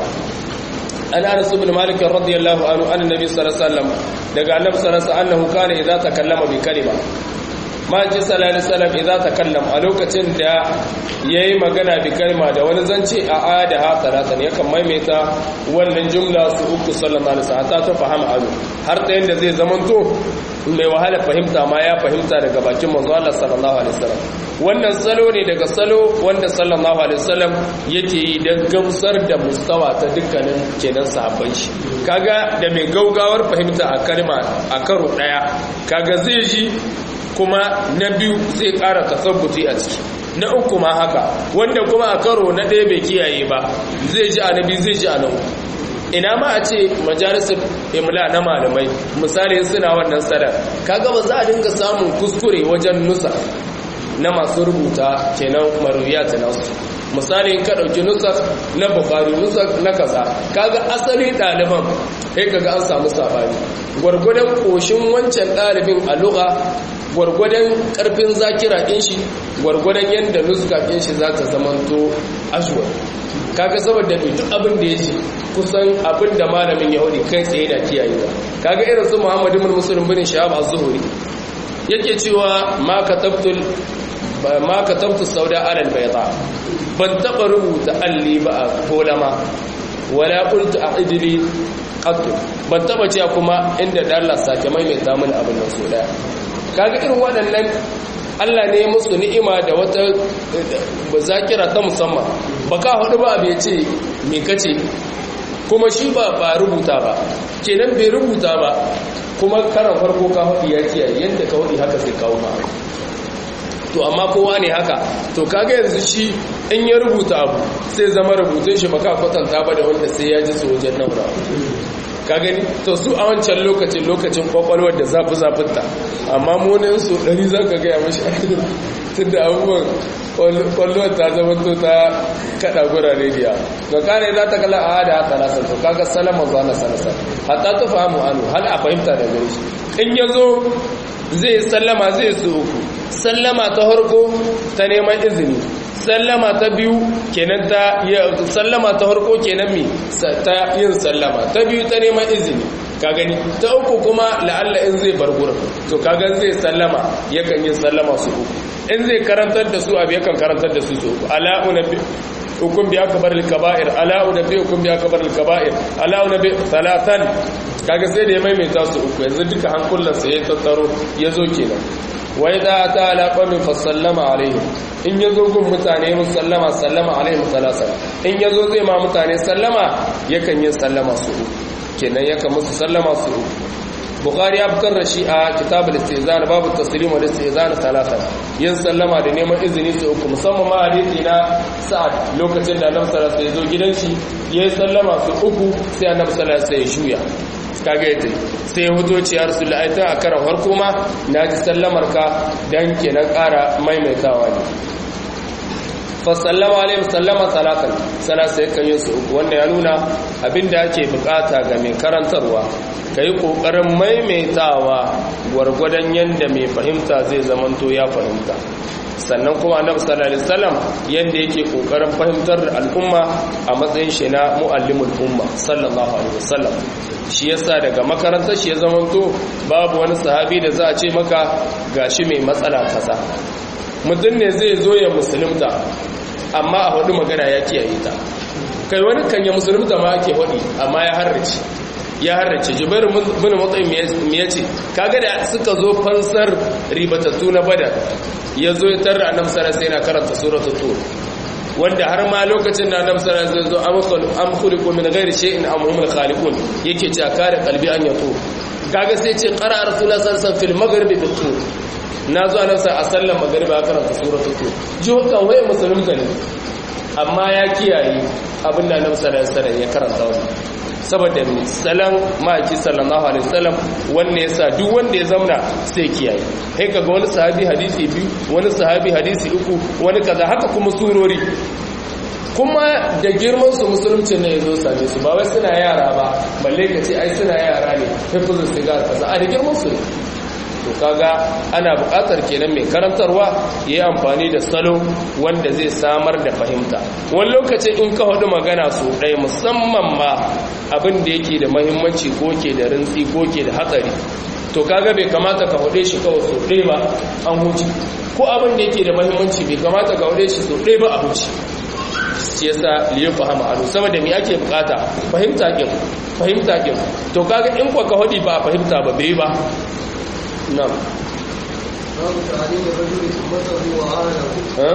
an anas ibn malik radiyallahu anhu an nabi sallallahu alaihi wasallam daga annabi sallallahu alaihi wasallam annahu kana idza takallama bi kalima ma ji sallallahu alaihi wasallam idza takallam a lokacin da yayi magana bi kalma da wani zance a ada ha salatan yakan maimaita wannan jumla su uku sallallahu alaihi wasallam ta fahama alu har da yanda zai zamanto mai wahala fahimta ma ya fahimta daga bakin manzo Allah sallallahu alaihi wasallam wannan salo ne daga salo wanda sallallahu alaihi wasallam yake yi dan gamsar da mustawa ta dukkanin kenan sahabban shi kaga da mai gaugawar fahimta a kalma a karo daya kaga zai ji kuma na biyu zai ƙara tasabbuti a ciki na uku ma haka wanda kuma a karo na ɗaya bai kiyaye ba zai ji a na biyu zai ji a na uku ina ma a ce majalisar imla na malamai misali suna wannan sadar kaga ba za a dinga samun kuskure wajen nusa na masu rubuta kenan maruyat nasu misali ka ɗauki nusak na bukari nusak na kaza kaga asali ɗaliban sai kaga an samu sabani gwargwadon ƙoshin wancan ɗalibin a lugha gwargwadon ƙarfin zakira ɗin shi gwargwadon yadda nuska ɗin shi za ta zamanto ashwar kaga saboda duk abin da ya ji kusan abin da malamin yahudi kai tsaye na kiyayewa kaga irin su muhammadu bin musulun bin shahab az-zuhri yake cewa ma katabtul ma katabtu sauda alal bayda ban taba rubuta alli ba a kolama wala qultu a'idli qattu ban taba cewa kuma inda da Allah sake maimaita mini abin nan so daya kaga irin waɗannan Allah ne musu ni'ima da wata zakira ta musamman baka hudu ba bai ce me kace kuma shi ba ba rubuta ba kenan bai rubuta ba kuma karan farko ka hudu ya kiyaye yadda ka hudu haka sai kawo ba to amma kowa ne haka to kaga yanzu shi in ya rubuta abu sai zama rubutun shi baka kwatanta ba da wanda sai ya ji su wajen naura ka gani to su a wancan lokacin lokacin kwakwalwar da zafi zafinta amma munin su ɗari za ka gaya mashi tun da abubuwan kwallon ta zama to ta kada gurare biya ga kare za ta kala a da hata nasa to kaga salama zuwa na sanasa hatta ta fahimu anu hal a fahimta da gare shi in ya zo zai sallama zai su uku sallama ta harko ta neman izini sallama ta biyu kenan ta sallama ta harko kenan mi ta yin sallama ta biyu ta neman izini ka gani ta uku kuma la'alla in zai bar gurin to kaga zai sallama yakan yin sallama su uku in zai karantar da su abu yakan karantar da su su uku ala unabbi hukum bi akbar al kaba'ir ala unabbi hukum bi akbar al kaba'ir ala unabbi salatan kaga sai da ya maimaita su uku yanzu duka hankulan sa ya tattaro ya zo kenan wai da ta ala qawmin fa sallama alaihim in yazo gun mutane musallama sallama alaihim salasa in yazo zai ma mutane sallama yakan yin sallama su uku kenan yakan musu sallama su uku bukhari ya fitar da shi a kitabul istizan babu taslim wal istizan talata yin sallama da neman izini su uku musamman ma hadisi na sa'ad lokacin da annabi sallallahu alaihi wasallam ya zo gidan shi yayi sallama su uku sai annabi sallallahu alaihi wasallam ya shuya kaga yadda sai ya huto ciyar su la'aitan a karan harko ma na ji sallamar ka don kenan ƙara maimaitawa ne fasallama alayhi sallama salatan sana sai kan yi su uku wanda ya nuna abinda ake bukata ga mai karantarwa ka yi ƙoƙarin maimaitawa gwargwadon yadda mai fahimta zai zamanto ya fahimta sannan kuma annabi sallallahu alaihi wasallam yanda yake kokarin fahimtar da al'umma a matsayin shi na muallimul umma sallallahu alaihi wasallam shi yasa daga makarantar shi ya zamanto babu wani sahabi da za a ce maka gashi mai matsala kaza mutum ne zai zo ya musulunta amma a hudu magana ya kiyaye ta kai wani kan ya musulunta ma ake hudu amma ya harrace ya harrace jubair bin mutsayin me ya ce kaga da suka zo fansar ribatattu na badar ya zo ya tarra annabi sallallahu alaihi wasallam karanta suratul tur wanda har ma lokacin da annabi sallallahu alaihi wasallam zo am khuliqu min ghairi shay'in am humul khaliqun yake cewa kare kalbi an yato kaga sai ce qara rasulullah sallallahu alaihi wasallam fil maghribi bit tur na zo annabi a sallar maghribi a karanta suratul tur ji kan waye musulunta ne amma ya kiyaye abin da annabi sallallahu alaihi wasallam ya karanta wannan saboda salan ma'aiki sallallahu alaihi wasallam wanne yasa duk wanda ya zamna sai kiyaye kai kaga wani sahabi hadisi biyu wani sahabi hadisi uku wani kaza haka kuma surori kuma da girman su musulunci ne yazo same su ba wai suna yara ba balle ka ce ai suna yara ne hifzul sigar kaza a da girman su to kaga ana buƙatar kenan mai karantarwa ya yi amfani da salo wanda zai samar da fahimta wani lokacin in ka hudu magana su ɗaya musamman ma abin da yake da mahimmanci ko ke da rintsi ko ke da hatsari to kaga bai kamata ka hude shi kawai su ɗaya ba an huce ko abin da yake da mahimmanci bai kamata ka hude shi su ɗaya ba a huce shi yasa liyu fahama anu saboda me ake bukata fahimta kin fahimta kin to kaga in kwa ka hudi ba fahimta ba bai ba نعم باب تعليم الرجل أمته وأهله ها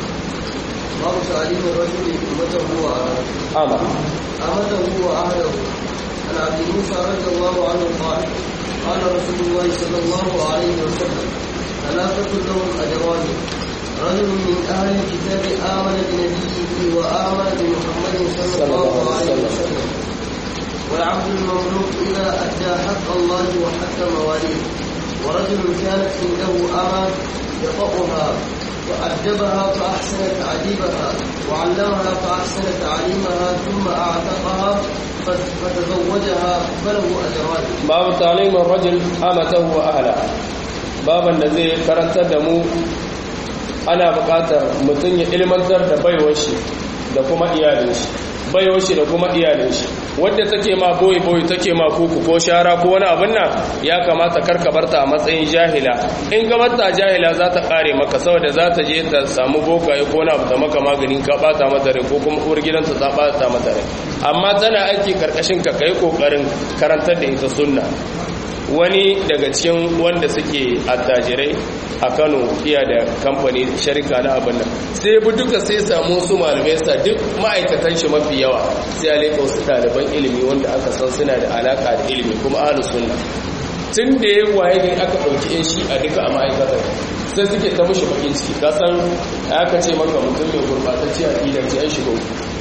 باب تعليم الرجل أمته وأهله أمر أمته وأهله عن عبد موسى رضي الله عنه قال قال رسول الله صلى الله عليه وسلم ثلاثة لهم أجران رجل من أهل الكتاب آمن بنبيه وآمن بمحمد صلى الله عليه وسلم والعبد المملوك إذا أدى حق الله وحق مواليه ورجل كانت عنده أمة يطأها وأدبها فأحسن تعذيبها وعلمها فأحسن تعليمها ثم أعتقها فتزوجها فله أجران باب تعليم الرجل أمته وأهله baban da zai karantar da mu ana buƙatar mutum ya ilmantar da baiwar shi da kuma iyalin shi baiwar shi da kuma iyalin shi wadda take ma boye boye take ma kuku ko shara ko wani abin nan ya kamata karka barta a matsayin jahila in ka barta jahila za ta kare maka saboda za ta je ta samu bokaye ko na ta maka maganin ka bata mata rai ko kuma uwar gidanta ta bata mata rai amma tana aiki karkashin ka kai kokarin karantar da ita sunna wani daga cikin wanda suke attajirai a kano iya da kamfani sharika na abin nan sai bi duka sai samu su malamai sa duk ma'aikatan shi mafi yawa sai alaika wasu ɗaliban ilimi wanda aka san suna da alaka da ilimi kuma ahlu sunna tun da ya waye gari aka ɗauki yan shi a duka a ma'aikatar sai suke ta mushi bakin ciki ka san aka ce maka mutum mai gurɓatacce a ce an shiga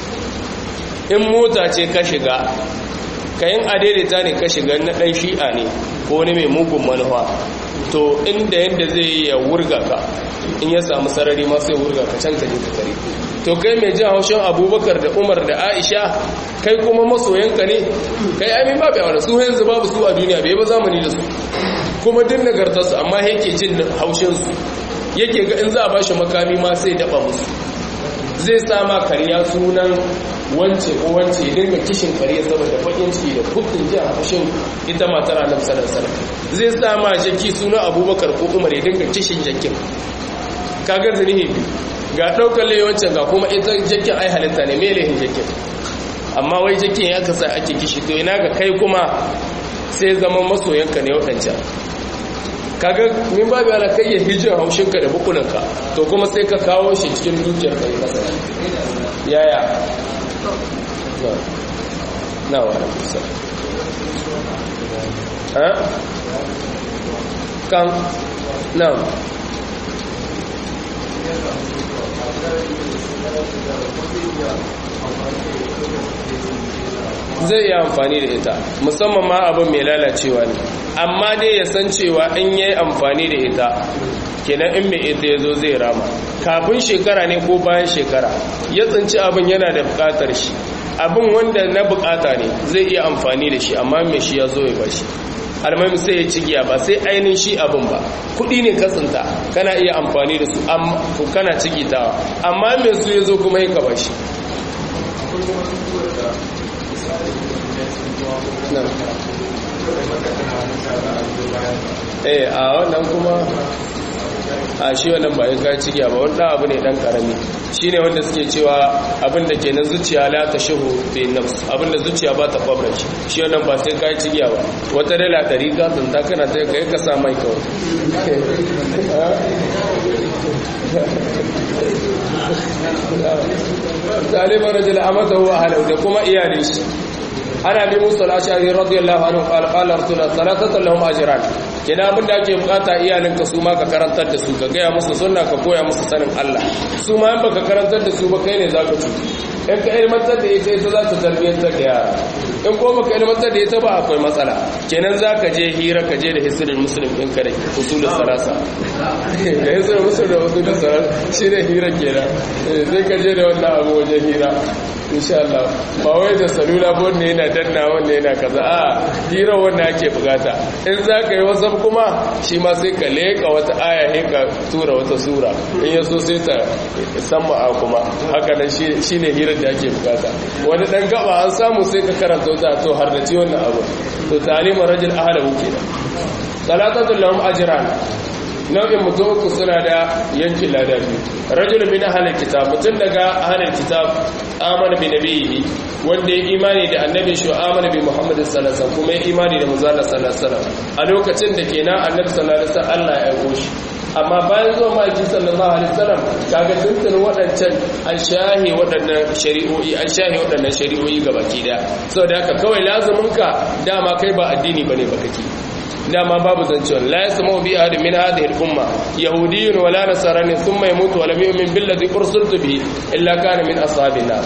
in mota ce ka shiga kayan adaidaita ne ka shiga na ɗan shi'a ne ko wani mai mugun manufa to inda yadda zai yi ya wurga ka in ya samu sarari ma sai wurga ka can ka je ka kare to kai mai jin haushin abubakar da umar da aisha kai kuma masoyanka ne kai amin babu yawon su yanzu babu su a duniya bai ba zamani da su kuma din nagartarsu amma yake jin haushinsu yake ga in za a bashi makami ma sai daba musu zai sama kariya sunan wance ko wance ya dinga kishin kariya saboda bakin ciki da kudin jin haushin ita matar annabi sallallahu alaihi zai sama jaki sunan abubakar ko umar ya dinga kishin jakin kagar zanihi ga daukar layawancin ga kuma ita jakin ai halitta ne me lahin jakin amma wai jakin ya kasa ake kishi to ina ga kai kuma sai zama masoyanka ne waɗancan kaga min babu ala kai ya hijin haushinka da bukunanka to kuma sai ka kawo shi cikin dukiyar ka yi kasa yaya na wa da kusa ha kan na zai yi amfani da ita musamman ma abin mai lalacewa ne amma dai ya san cewa in yi amfani da ita kenan in mai ita ya zo zai rama kafin shekara ne ko bayan shekara ya tsinci abin yana da bukatar shi abin wanda na bukata ne zai iya amfani da shi amma mai shi ya zo ya bashi almami sai ya ci giya ba sai ainihin shi abin ba kudi ne katsinta kana iya amfani da su kana cigitawa amma mai su ya zo kuma ya ka bashi eh a wannan kuma a shi wannan ba yin kaci giya ba wanda abu ne dan karami shi ne wanda suke cewa abinda ke nan zuciya la ta shahu fi nafs abinda zuciya ba ta kwabra shi shi wannan ba sai kayi ci giya ba wata dala ɗari ka tsinta kana ta kai ka sa mai kawai talibar rajul amata huwa halau da kuma iyalin shi ana bi musu al-ashari radiyallahu anhu qala qala rasulullah salatatu lahum ajran kina abinda ake bukata iyalin ka su ma ka karantar da su ka gaya musu sunna ka koya musu sanin Allah su ma in baka karantar da su ba kai ne zaka cutu in ka ilmantar da ita ita za ta tarbiyyantar da yara in ko baka ilmantar da ita ba akwai matsala kenan za ka je hira ka je da hisirin musulun ɗin ka da usulun sarasa da hisirin musulun da usulun sarasa shi ne hira kenan sai ka je da wannan abu wajen hira insha Allah ba wai da salula ba wanda yana danna wanda yana kaza a hira wanda ake bukata in za ka yi wasan kuma shi ma sai ka leka wata aya ne ka tura wata sura in ya so sai ta sama a kuma haka nan shi ne hirar da ake bukata wani dan gaba an samu sai ka karanta wata to har da ci wannan abu to talimar rajul ahlahu kenan salatatul lahum ajran nau'in mutum uku suna da yankin lada biyu rajul min ahlil kitab mutum daga ahlil kitab amana bi nabiyhi wanda ya imani da annabi shi amana bi muhammad sallallahu alaihi wasallam kuma ya imani da manzo sallallahu alaihi wasallam a lokacin da kenan annabi sallallahu alaihi wasallam Allah ya aiko shi amma bayan zuwa maki sallallahu alaihi wasallam kaga tuntun waɗancan an shahe waɗannan shari'o'i an shahe waɗannan shari'o'i gabaki daya saboda haka kawai lazumin ka dama kai ba addini bane ba kake dama babu zancewa la yasma'u bi ahadin min hadhihi al-umma yahudiyyun wala nasrani thumma yamutu wa lam yu'min billadhi ursiltu bihi illa kana min ashabin nar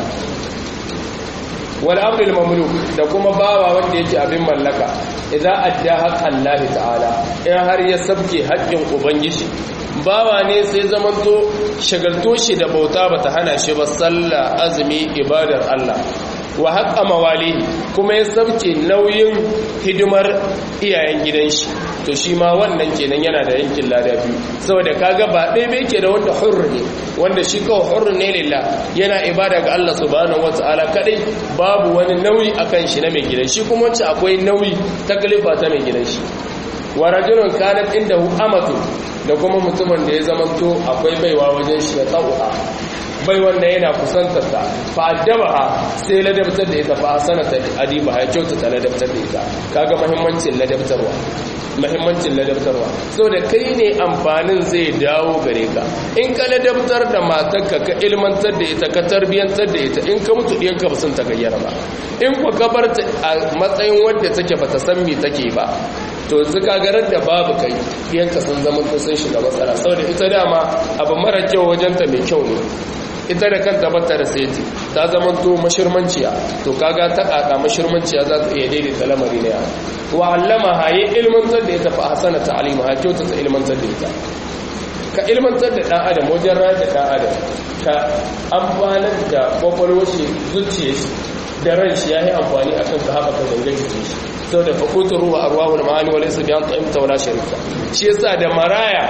wal amru al-mamluk da kuma bawa wanda yake abin mallaka idan adda haqqan Allah ta'ala in har ya sabke haƙƙin ubangiji bawa ne sai zamanto shagalto shi da bauta bata hana shi ba sallah azumi ibadar Allah wa haƙa mawali kuma ya sabke nauyin hidimar iyayen gidan shi to shi ma wannan kenan yana da yankin lada biyu saboda kaga ba ɗaya bai ke da wanda hurru ne wanda shi kawai hurru ne lillah yana ibada ga Allah subhanahu wata'ala kadai babu wani nauyi akan shi na mai gidan shi kuma wacce akwai nauyi taklifa ta mai gidan shi wa rajulun kanat indahu amatu da kuma mutumin da ya zamanto akwai baiwa wajen shi ya tsawa bai wanda yana kusantar ta fa addabaha sai ladabtar da ita fa sanata adiba ya kyautata ladabtar da ita kaga muhimmancin ladabtarwa muhimmancin ladabtarwa saboda kai ne amfanin zai dawo gare ka in ka ladabtar da matarka ka ilmantar da ita ka tarbiyantar da ita in ka mutu ɗiyanka ba sun tagayyara ba in ku ka bar ta a matsayin wadda take bata san me take ba to yanzu garar da babu kai ɗiyanka sun zama sun shiga matsala saboda ita dama abu mara kyau wajenta mai kyau ne ita da kanta bata da saiti ta zama to mashirmanciya to kaga ta kaka mashirmanciya za ta iya daidaita lamari ne wa allama haye ilmantar da ita fa hasana ta'lima ha kyauta ta ilmantar da ita ka ilmantar da dan adam wajen rayar da dan adam ka amfanar da kwakwalwar shi zuciya shi da ran shi yayi amfani akan ka haɓaka gangan jikin shi saboda fakutur ruwa arwahul ma'ani wa laysa bi an ta'imta wala sharika shi yasa da maraya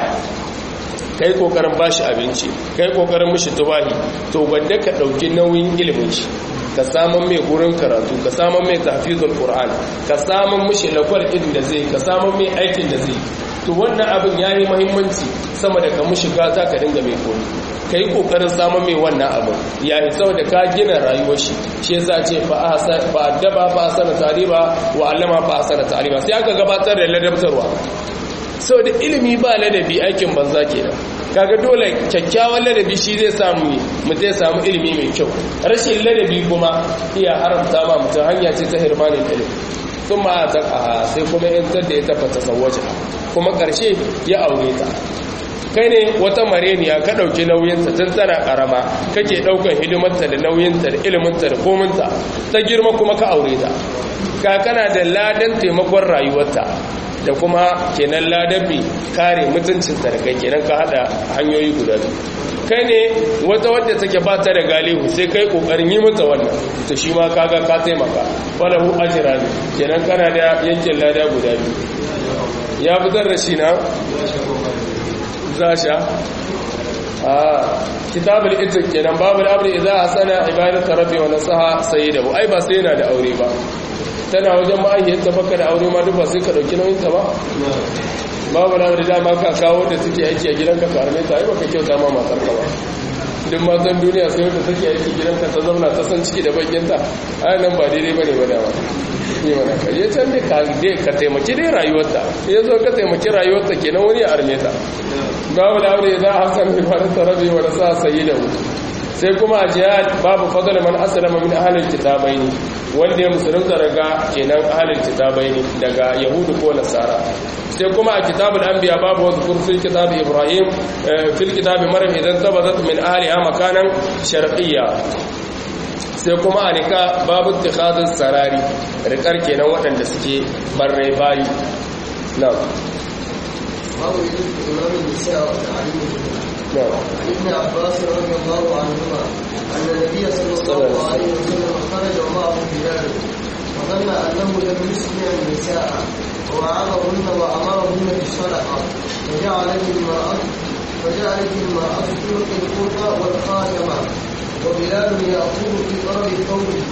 kai kokarin bashi abinci kai kokarin mishi tubahi to wanda ka dauki nauyin ilimin shi ka samun mai gurin karatu ka samun mai tafizul qur'an ka samun mishi lakwal din da zai ka samun mai aikin da zai to wannan abin yayi muhimmanci sama da ka mishi gata ka dinga mai koyi kai kokarin samun mai wannan abin yayi saboda ka gina rayuwar shi shi yasa ce fa ahsa fa addaba fa asana tariba wa allama fa asana tariba sai aka gabatar da ladabtarwa saboda ilimi ba ladabi aikin banza kenan kaga dole kyakkyawan ladabi shi zai samu ne mutum ya samu ilimi mai kyau rashin ladabi kuma iya haramta ma mutum hanya ce ta hirmanin ilimi sun ma ta sai kuma yantar da ya tabbata sauwace kuma ƙarshe ya aure ta kai ne wata mareniya ka ɗauki nauyinta tun tana ƙarama kake ɗaukar hidimarta da nauyinta da iliminta da kominta ta girma kuma ka aure ta ka kana da ladan taimakon rayuwarta da kuma kenan ladabi kare mutuncinta da kai kenan ka hada hanyoyi guda biyu kai ne wata wadda take ba ta da galihu sai kai kokarin yi mata wannan to shi ma kaga ka taimaka falahu ajra ne kenan kana da yankin lada guda biyu ya fitar da shi na zasha a kitabul itik kenan babul amri idza hasana ibadatu rabbi wa nasaha sayyidahu ai ba sai yana da aure ba tana wajen ma'aikiyarta baka da aure ma duk ba sai ka ɗauki nauyinta ba babu na da dama ka kawo da suke aiki a gidanka ka arme ta ai baka kyauta ma matar ka ba duk matan duniya sai wanda take aiki gidanka ta zauna ta san ciki da bakinta ai nan ba daidai bane ba dama ne mana ka je can dai ka dai ka taimaki dai rayuwarta ya zo ka taimaki rayuwarta kenan wani ya arme ta babu da aure za a hasan bi fara tarabi wa sa sayyidahu sai kuma a jihad babu fadl man aslama min ahlil kitabaini wanda ya musulunta daga kenan ahlil kitabaini daga yahudu ko nasara sai kuma a kitabul anbiya babu wasu kurfil kitab ibrahim fil kitab maryam idan tabadat min ahliha makanan sharqiyya sai kuma a nika babu tikhadin sarari rikar kenan waɗanda suke barrai bayi na باب يجوز إمام النساء وتعليمهن na عن ابن عباس رضي الله عنهما أن النبي صلى الله عليه وسلم خرج ومعه بلال فظن أنه لم يسمع النساء ووعظهن وأمرهن بالصدقة فجعلت المرأة فجعلت المرأة تلقي القرطة والخاتمة وبلال يأخذ في طرف ثوبه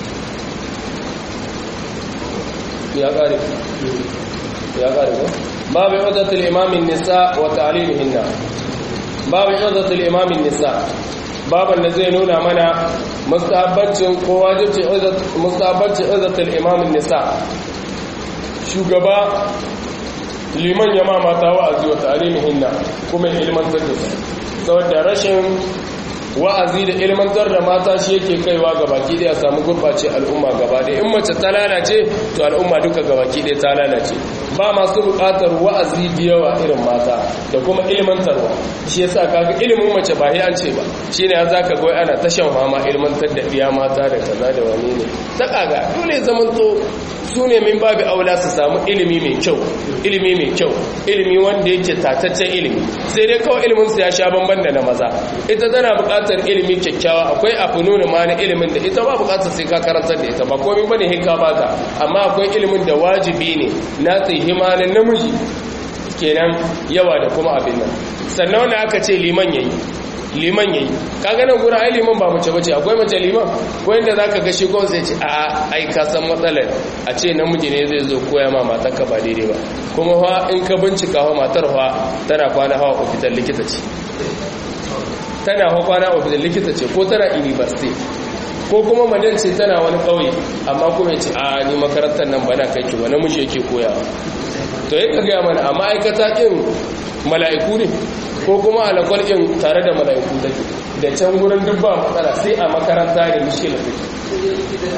ya ƙare ya ƙare ko babu idatul imamin nisa wa ta'limihinna babu idatul imamin nisa baban da zai nuna mana mustahabbancin ko wajibci mustahabbancin idatul imamin nisa shugaba liman ya ma mata wa'azi wa ta'limihinna kuma ya ilmantar da su saboda rashin wa'azi da ilmantar da mata shi yake kaiwa ga baki da ya samu gurbace al'umma gaba da in mace ta lalace to al'umma duka ga baki da ta lalace ba masu buƙatar wa'azi da yawa irin mata da kuma ilmantarwa shi yasa kaga ilimin mace ba an ce ba shine an zaka ga ana ta shan fama ilmantar da biya mata da kaza da wani ne ta kaga dole zaman to su ne min babu aula su samu ilimi mai kyau ilimi mai kyau ilimi wanda yake tataccen ilimi sai dai kawai ilimin su ya sha bamban da na maza ita tana buƙatar ilimi kyakkyawa akwai afununu ma na ilimin da ita ba buƙatar sai ka karantar da ita ba komai bane hinka baka amma akwai ilimin da wajibi ne na tsihima na namiji kenan yawa da kuma abin nan sannan wanda aka ce liman yayi liman yayi kaga nan gurin ai liman ba mace bace akwai mace liman wanda zaka ga shi ko sai ce a ai ka san matsalar a ce namiji ne zai zo koya ma matarka ba daidai ba kuma fa in ka bincika fa matar fa tana kwana hawa ofital likita ce tana fa kwana ofital likita ce ko tana university ko kuma madan ce tana wani kauye amma kuma ya ce a ni makarantar nan bana kai ki wani namiji yake koyawa to yi ka gaya mana a ma'aikata ɗin mala'iku ne ko kuma alakwal ɗin tare da mala'iku take da can gurin duk ba matsala sai a makaranta ne mishkila take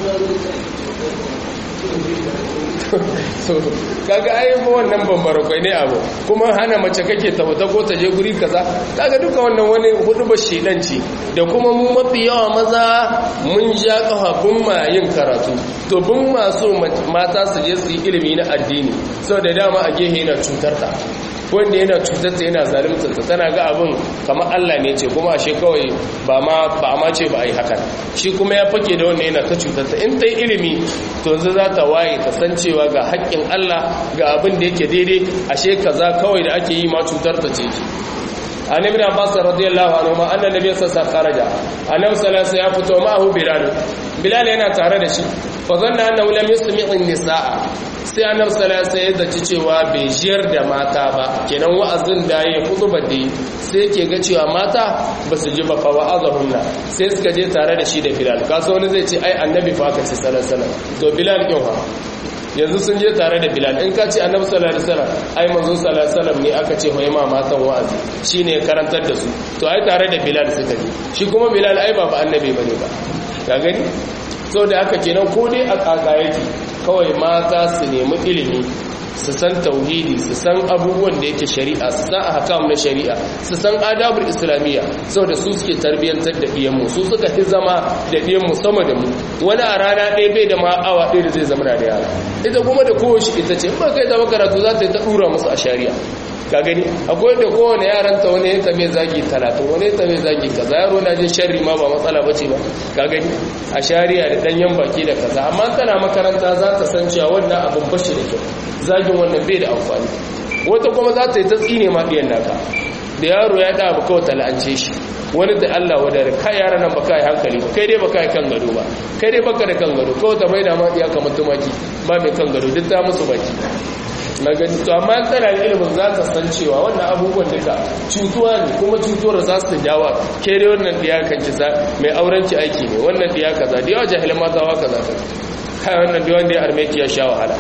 so kaga ai ba wannan bambara kwai ne abu kuma hana mace kake ta wata ko ta je guri kaza kaga duka wannan wani hudu ba shedanci da kuma mu mafi yawa maza mun ja kafa bun ma yin karatu to bun masu mata su je su yi ilimi na addini saboda dama a gehe yana cutar ta wanda yana cutar ta yana zalimtar ta tana ga abin kamar Allah ne ce kuma ashe kawai ba ma ba ma ce ba ai hakan shi kuma ya fake da wanda yana ta cutar ta in ta yi ilimi to yanzu za ta waye ta san cewa ga haƙƙin Allah ga abin da yake daidai ashe kaza kawai da ake yi ma cutar ta ce ki an ibn abbas radiyallahu anhu ma anna nabiy sallallahu kharaja annabi sallallahu ya fito ma'ahu bilal bilal yana tare da shi fa zanna annahu lam yusmi'u an-nisaa sai annabi sallallahu alaihi wasallam ya cewa bai jiyar da mata ba kenan wa'azin da yayi hutuba da sai yake ga cewa mata ba su ji ba fa wa'azahunna sai suka je tare da shi da bilal kaso wani zai ce ai annabi fa aka ce sallallahu alaihi wasallam to bilal kin fa yanzu sun je tare da bilal in ka ce annabi sallallahu alaihi wasallam ai manzo sallallahu alaihi wasallam ne aka ce hoye ma matan wa'azi shine ya karantar da su to ai tare da bilal suka je shi kuma bilal ai ba ba annabi bane ba ka gani so da haka kenan ko dai a kaka yake kawai mata su nemi ilimi su san tauhidi su san abubuwan da yake shari'a su san ahkam na shari'a su san adabul islamiyya saboda su suke tarbiyantar da diyanmu su suka fi zama da diyanmu sama da mu wani a rana ɗaya bai da ma awa ɗaya da zai zama da yara ita kuma da kowace ita ce ba kai zama karatu za ta yi ta ɗura musu a shari'a ka gani akwai da kowane yaranta wani ya tame zagi talatin wani ya tame zagi kaza yaro na jin sharri ma ba matsala bace ba ka gani a shari'a da danyen baki da kaza amma tana makaranta za ta san cewa wannan abin bashi da kyau zagin wannan bai da amfani wata kuma za ta yi ta tsine ma ɗiyan naka da yaro ya da abu kawai tala'ance shi wani da Allah wadare kai yaran nan baka yi hankali ba kai dai baka yi kan gado ba kai dai baka da kan gado kawai ta bai da ma iya kamar tumaki ba mai kan gado duk ta musu baki na gani to amma tana da ilimin za ta san cewa wannan abubuwan duka cutuwa ne kuma cutuwar za su jawa ke dai wannan diya kan kisa mai aurenci aiki ne wannan diya kaza da yawa jahilin mata wa kaza ta kai wannan da wanda ya arme ki ya sha wahala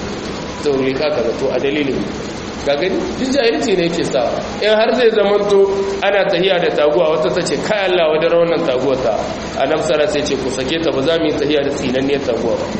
to rika kaza to a dalilin ga gani duk jahilci ne yake sa in har zai zamanto ana tahiya da taguwa wata ta ce kai Allah wadda wannan taguwa ta annabi sallallahu sai ce ku sake ta ba za mu yi tahiya da tsinanniyar taguwa ba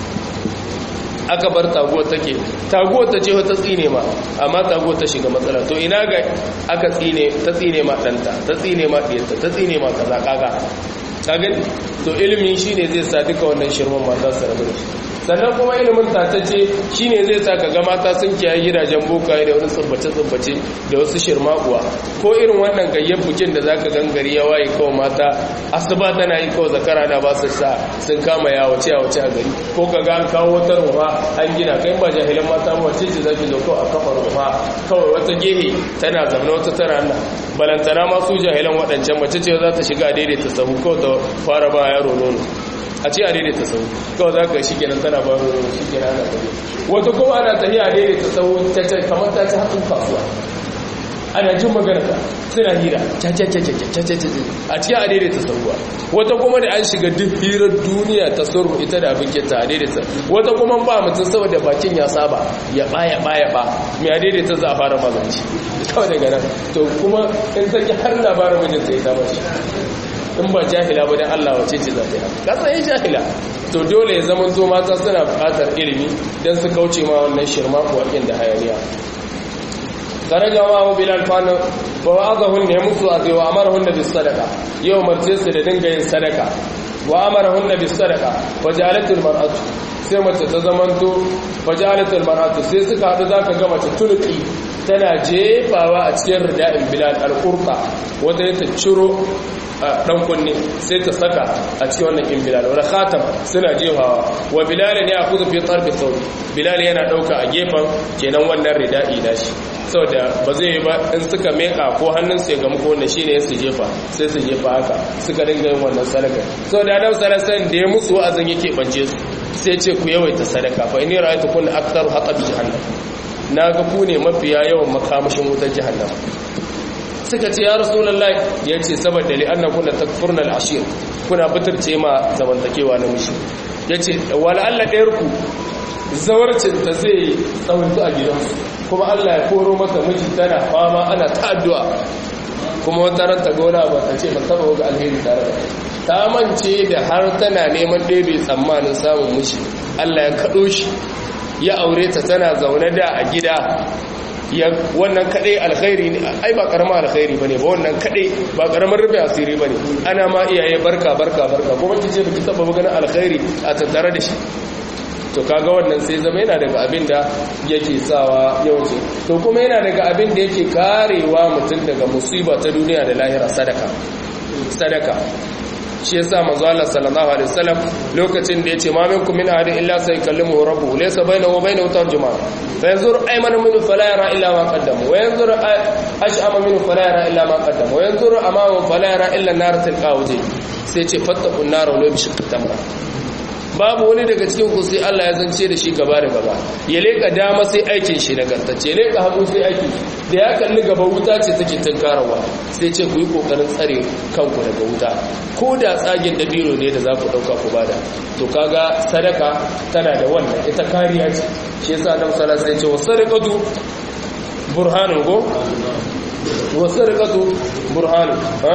aka bar taguwar take taguwar ta ce ta tsine ma amma taguwar ta shiga matsala to ina ga aka tsine ta tsine ma danta ta tsine ma diyarta ta tsine ma kaza kaga ka gani to ilimi shine zai sa duka wannan shirman mata su rabu da shi sannan kuma ilimin tatacce shine zai sa kaga mata sun kiyaye gidajen bokaye da wani tsubbace-tsubbace da wasu shirmakuwa ko irin wannan gayyan bukin da zaka gangari ya waye kawai mata asuba tana yi kawai zakara na ba su sa sun kama ya wace a wace a gari ko kaga an kawo wata rufa an gina kai ba jahilan mata ba wace ce zaki zo kawai a kafa rufa kawai wata gehe tana zamana wata tana nan balantana ma su jahilan waɗancan mace ce za ta shiga daidaita sahu kawai ta fara ba yaro nono a ce a daidaita sau kawai za ka shi kenan tana ba ruwa shi kenan ana tafiya wata kuma ana tafiya a daidaita sau kamar ta ci hatsin kasuwa ana jin magana ta suna hira a cikin a daidaita sauwa wata kuma da an shiga duk hirar duniya ta suru ita da abin kenta a daidaita wata kuma ba mutum saboda bakin ya saba ya baya baya ba mai a daidaita za a fara mazanci kawai daga nan to kuma in saki har labarin mijinta ya dama shi in ba jahila ba dan Allah wace ce za ta yi kasan yin jahila to dole ya zama to mata suna buƙatar ilimi don su kauce ma wannan shirma kuwa da hayaniya daraja wa bilal fana ba wa azahun ne musu a zai wa amarahun da bis sadaka yau marce su da dinga yin sadaka wa amarahun da bis sadaka wa jalatul mar'atu sai mace ta zamanto wa jalatul mar'atu sai suka haɗu zaka ga mace tulki tana jefawa a cikin rida'in bilal al-qurqa wanda ta ciro dan kunne sai ta saka a cikin wannan in bilal wala khatam suna jefawa wa bilal ne a kudu fi tarbi sauri bilal yana dauka a gefen kenan wannan rida'i dashi saboda ba zai yi ba in suka meka ko hannun su ya gamu ko wannan shine su jefa sai su jefa haka suka dinga yin wannan sadaka saboda adam sallallahu da ya musu wa'azin yake bance su sai ce ku yawaita sadaka fa inni ra'aytu kun aktharu haqabi jahannam naga ku ne mafiya yawan makamashin wutar jahannam suka ce ya rasulullahi ya ce saboda li'anna kuna takfurna al'ashir kuna bitirce ma zamantakewa na mishi ya ce wala Allah ɗayarku zawarcin ta zai tsawonta a gidansu kuma Allah ya koro mata miji tana fama ana ta addu'a kuma wata ran ta gona ba ta ce ba taba ga alheri tare da ta mance da har tana neman ɗebe tsammanin samun mishi Allah ya kaɗo shi ya aure ta tana zaune da a gida wannan kadai alkhairi ne ai ba karamar alkhairi bane ba wannan kadai ba karamar rufe asiri bane ana ma iyaye barka barka barka kuma kice baki taba ganin alkhairi a tattare da shi to kaga wannan sai zama yana daga abin da yake sawa yawanci to kuma yana daga abin da yake karewa mutum daga musiba ta duniya da lahira sadaka sadaka shi yasa manzo Allah sallallahu alaihi wasallam lokacin da yace ma minkum min ahadin illa saykallimuhu rabbuhu laysa bainahu wa bainahu tarjuman fa yanzur aymana minhu fala yara illa ma qaddama wa yanzur ash'ama minhu fala yara illa ma qaddama wa yanzur amama fala yara illa nar tilqa wajhi sai ce fattaqun nar wa la bishqi tamra babu wani daga cikin ku sai Allah ya zance da shi gaba da gaba ya leka dama sai aikin shi nagartacce ya leka hagu sai aikin da ya kalli gaba wuta ce take tunkarawa sai ce ku yi kokarin tsare kanku daga wuta ko da tsagin dabino ne da za ku dauka ku bada to kaga sadaka tana da wannan ita kariya ce shi yasa Annabi sallallahu alaihi wasallam ya ce wasadaqatu burhanun go wasadaqatu burhanun ha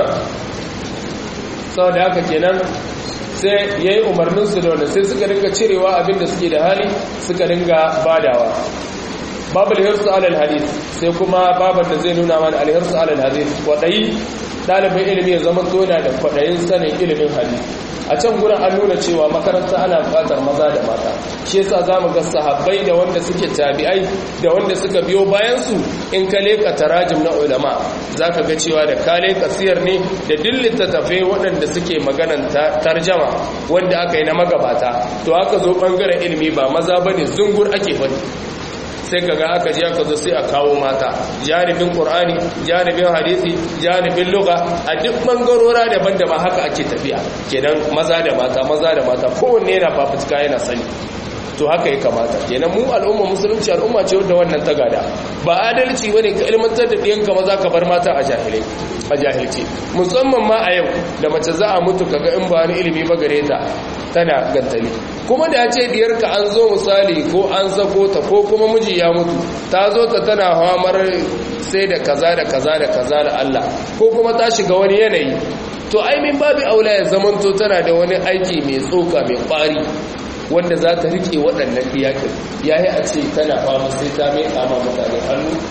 saboda haka kenan sai ya yi umarninsu da wanda sai suka ringa cirewa abinda suke da hali suka ringa badawa babu alhirsu alal hadith sai kuma babar da zai nuna mana alhirsu alal hadith kwaɗayi ɗalibin ilimi ya zama tona da kwaɗayin sanin ilimin hadith a can gurin an nuna cewa makaranta ana buƙatar maza da mata shi yasa za mu ga sahabbai da wanda suke tabi'ai da wanda suka biyo bayansu in ka leƙa tarajim na ulama za ka ga cewa da ka leƙa siyar ne da duk littattafai waɗanda suke maganan tarjama wanda aka yi na magabata to aka zo ɓangaren ilimi ba maza ba ne zungur ake faɗi sai kaga aka ji aka zo sai a kawo mata janibin qur'ani janibin hadisi janibin lugha a duk bangarora daban-daban haka ake tafiya kenan maza da mata maza da mata kowanne yana fafutuka yana sani to haka ya kamata kenan mu al'umma musulunci al'umma ce wadda wannan ta gada ba adalci bane ka ilmantar da ɗiyanka maza ka bar mata a jahilai a jahilci musamman ma a yau da mace za a mutu kaga in ba wani ilimi ba gare ta tana gantali kuma da ya ce diyarka an zo misali ko an sako ta ko kuma miji ya mutu ta zo ta tana hamar sai da kaza da kaza da kaza da Allah ko kuma ta shiga wani yanayi to ai min babu aula ya zamanto tana da wani aiki mai tsoka mai kwari wanda za ta rike waɗannan iyakin yayi a ce tana fama sai ta mai kama mutane hannu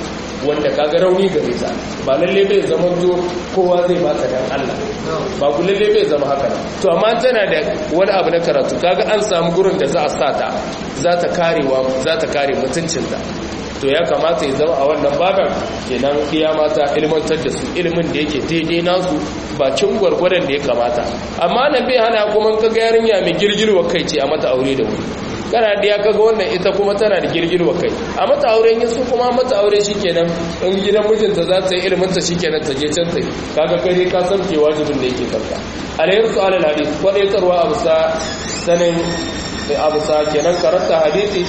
wanda kaga rauni gare ta ba lalle bai zama to kowa zai ba ta dan Allah ba ku lalle bai zama haka to amma tana da wani abu na karatu kaga an samu gurin da za a sa ta za ta karewa za ta kare mutuncinta to ya kamata ya zama a wannan baban kenan iya mata ilmantar da su ilimin da yake daidai nasu bakin gwargwadon da ya kamata amma nan bai hana kuma kaga yarinya mai girgirwa kai ce a mata aure da wuri kana da ya kaga wannan ita kuma tana da girgirwa kai a mata aure yin su kuma mata aure shikenan in gidan mijinta za ta yi ilimin ta shikenan ta je can ta kaga kai ka san ke wajibin da yake kanka alayhi su alal hadith kwadaitarwa abu sa sanin abu sa kenan karanta hadisi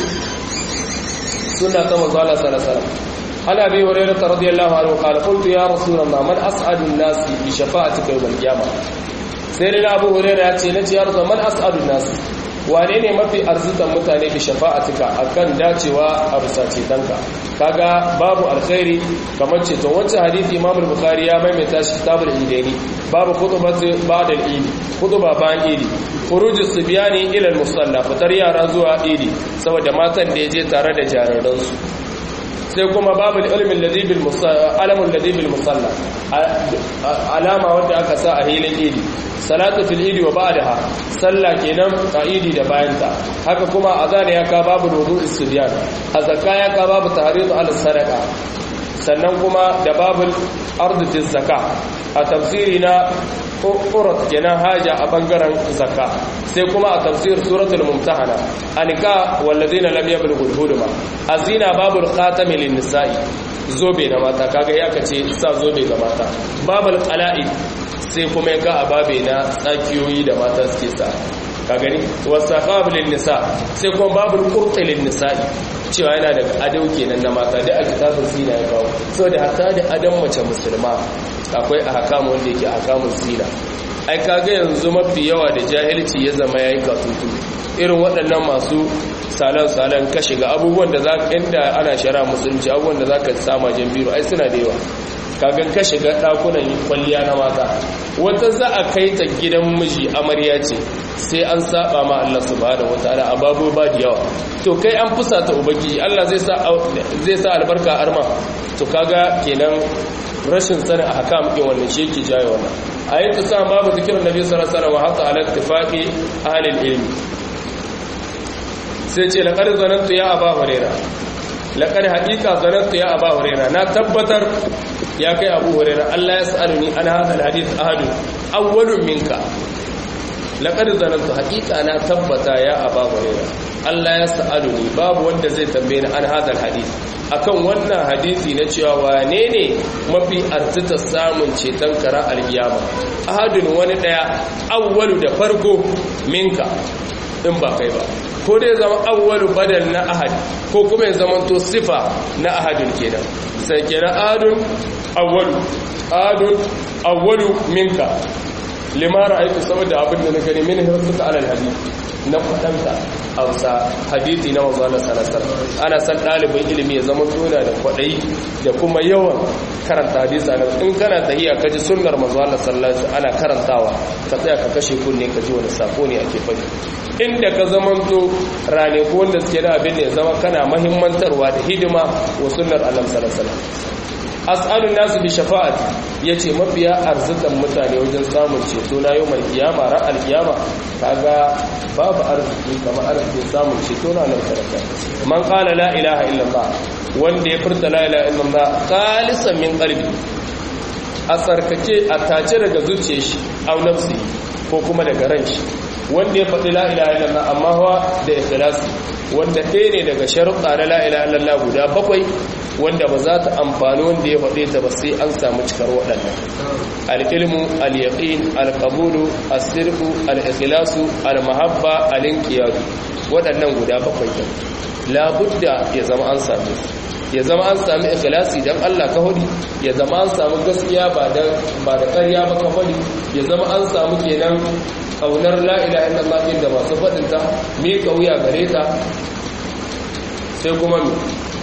sunna ta manzo Allah sallallahu alaihi wasallam عن ابي هريره رضي الله عنه قال قلت يا رسول الله من اسعد الناس بشفاعتك يوم القيامه سيدنا ابو هريره ya ce nace ya rasul man as'adun nas wane ne mafi arzikan mutane bi shafa'atika akan dacewa a bisa cetonka kaga babu alkhairi kamar ceton wancan hadisi imam al-bukhari ya maimaita shi kitabul idaini babu khutbatu ba'da al-idi khutba bayan idi khurujus sibyani ila al-musalla fitar yara zuwa idi saboda matan da yaje tare da jararansu sai kuma babu ilimin ladibin alamun ladibin musalla alama wanda aka sa a hilin idi salatu fil idi wa ba'daha salla kenan a idi da bayanta haka kuma azan ya ka babu wudu istidyan azaka ya ka babu tahridu al sadaqa sannan kuma da babul ardu fi zakka a tafsiri na urat kenan haja a bangaren zakka sai kuma a tafsir suratul mumtahana anika walladina lam yablughul huluma azina babul khatami lin nisa'i zobe na mata kaga ya kace sa zobe ga mata babul qala'id sai kuma ya ga ababe na tsakiyoyi da mata suke sa ka gani wasaqab lin nisa sai kuma babul qurt lin nisa'i cewa yana daga adau kenan na mata da a kitabun sina ya kawo saboda hatta da adam mace musulma akwai ahkamu wanda yake ahkamun sina ai kaga yanzu mafi yawa da jahilci ya zama yayi katutu irin waɗannan masu salan-salan ka shiga abubuwan da za inda ana shara musulunci abubuwan da za ka sama jambiru ai suna da yawa kagan ka shiga ɗakunan kwalliya na mata wata za a kai ta gidan miji amarya ce sai an saba ma Allah subhanahu wataala a babu ba da yawa to kai an fusata ubangiji Allah zai sa zai sa albarka arma to kaga kenan rashin sanin ahkam din wannan shi yake jaye wannan ayatu sa babu zikirin nabi sallallahu alaihi wasallam wa hatta ala ittifaqi ahli ilmi sai ce laqad zanantu ya aba huraira laqad haqiqa zanantu ya aba huraira na tabbatar ya kai abu huraira Allah ya sa'aluni an hadha alhadith ahadu awwalun minka laqad zanantu haqiqa na tabbata ya aba huraira Allah ya sa'aluni babu wanda zai tambaye ni an hadha alhadith akan wannan hadisi na cewa wane ne mafi arzita samun ceton kara alkiyama ahadun wani daya awwalu da farko minka in ba kai ba ko dai zama awwalu badal na ahad ko kuma ya zama to sifa na ahadun kenan sai kenan ahadun awwalu ahadun awwalu minka lima ra'aytu saboda abin da na gani min hirsuka alal hadith na fadanta hausa hadithi na manzo Allah sallallahu ana san dalibin ilimi ya zama tona da kwadai da kuma yawan karanta hadisi ana in kana tahiya kaji sunnar manzo Allah sallallahu ana karantawa ka tsaya ka kashe kunne ka ji wani sako ne ake faɗi inda ka zamanto rane ko wanda suke da abin ne zama kana mahimmantarwa da hidima wa sunnar Allah sallallahu alaihi as'alun nasu bi shafa'ati yace mafiya arzikan mutane wajen samun ceto na yau kiyama ran alkiyama kaga babu arziki kamar arzikin samun ceto na nan sarka man qala la ilaha illallah wanda ya furta la ilaha illallah khalisan min qalbi a tsarkake a tace daga zuciyar shi au nafsi ko kuma daga ran shi wanda ya faɗi la ilaha illallah amma hawa da ikhlasi wanda ɗaya ne daga sharuɗa na la ilaha illallah guda bakwai wanda ba za ta amfani wanda ya faɗe ta ba sai an samu cikar waɗannan al'ilmu al'yaƙin al'abulu asirku al'ikilasu al-mahabba al'inkiyadu waɗannan guda bakwai ɗin labudda ya zama an sami ya zama an sami ikilasi don Allah ka hudu ya zama an samu gaskiya ba da ƙarya ba ka hudu ya zama an samu kenan ƙaunar la'ila inda mafi da masu faɗinta mi ƙauya gare ta sai kuma mi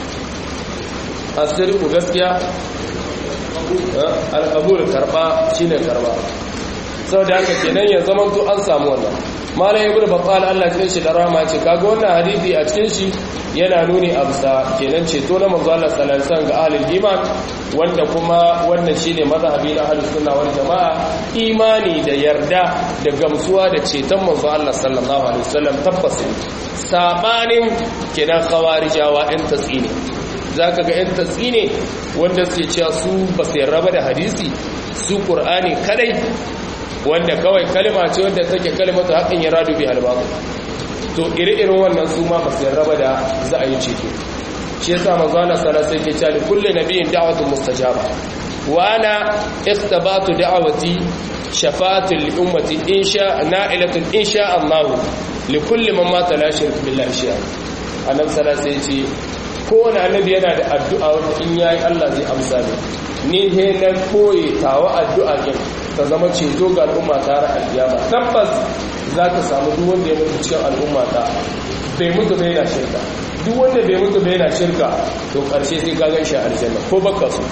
asiriku gaskiya al'abul karba shine karba saboda haka kenan ya zama to an samu wannan malam ibnu battal Allah ya shi da rahama ce kaga wannan hadisi a cikin shi yana nuni a bisa kenan ceto na manzo Allah sallallahu alaihi wasallam ga ahlul iman wanda kuma wannan shine mazhabi na ahlus sunna wal jamaa imani da yarda da gamsuwa da ceton manzo Allah sallallahu alaihi wasallam tabbas sabanin kenan khawarijawa ɗin tatsine zaka ga ɗin tatsine wanda suke cewa su ba su yarraba da hadisi su qur'ani kadai wanda kawai kalma ce wanda take kalmatu haqqin yaradu bi albaqi to ire-iren wannan su ma basu yarraba da za a yi ceto shi yasa manzo Allah sallallahu alaihi wasallam yake cewa kullu nabiyyin da'watun mustajaba wa ana ikhtabatu da'wati shafa'atu li ummati insha na'ilatun insha Allah li kulli man mata la shirk billahi shay'a annabi sallallahu alaihi wasallam kowane annabi yana da addu'a wanda in yayi Allah zai amsa ne ni he na koyi tawa addu'a kin ta zama ceto ga al'umma ta ra alkiyama tabbas za ka samu duk wanda ya mutu cikin al'umma ta bai mutu bai yana shirka duk wanda bai mutu bai yana shirka to karshe sai ka gan shi a aljanna ko baka so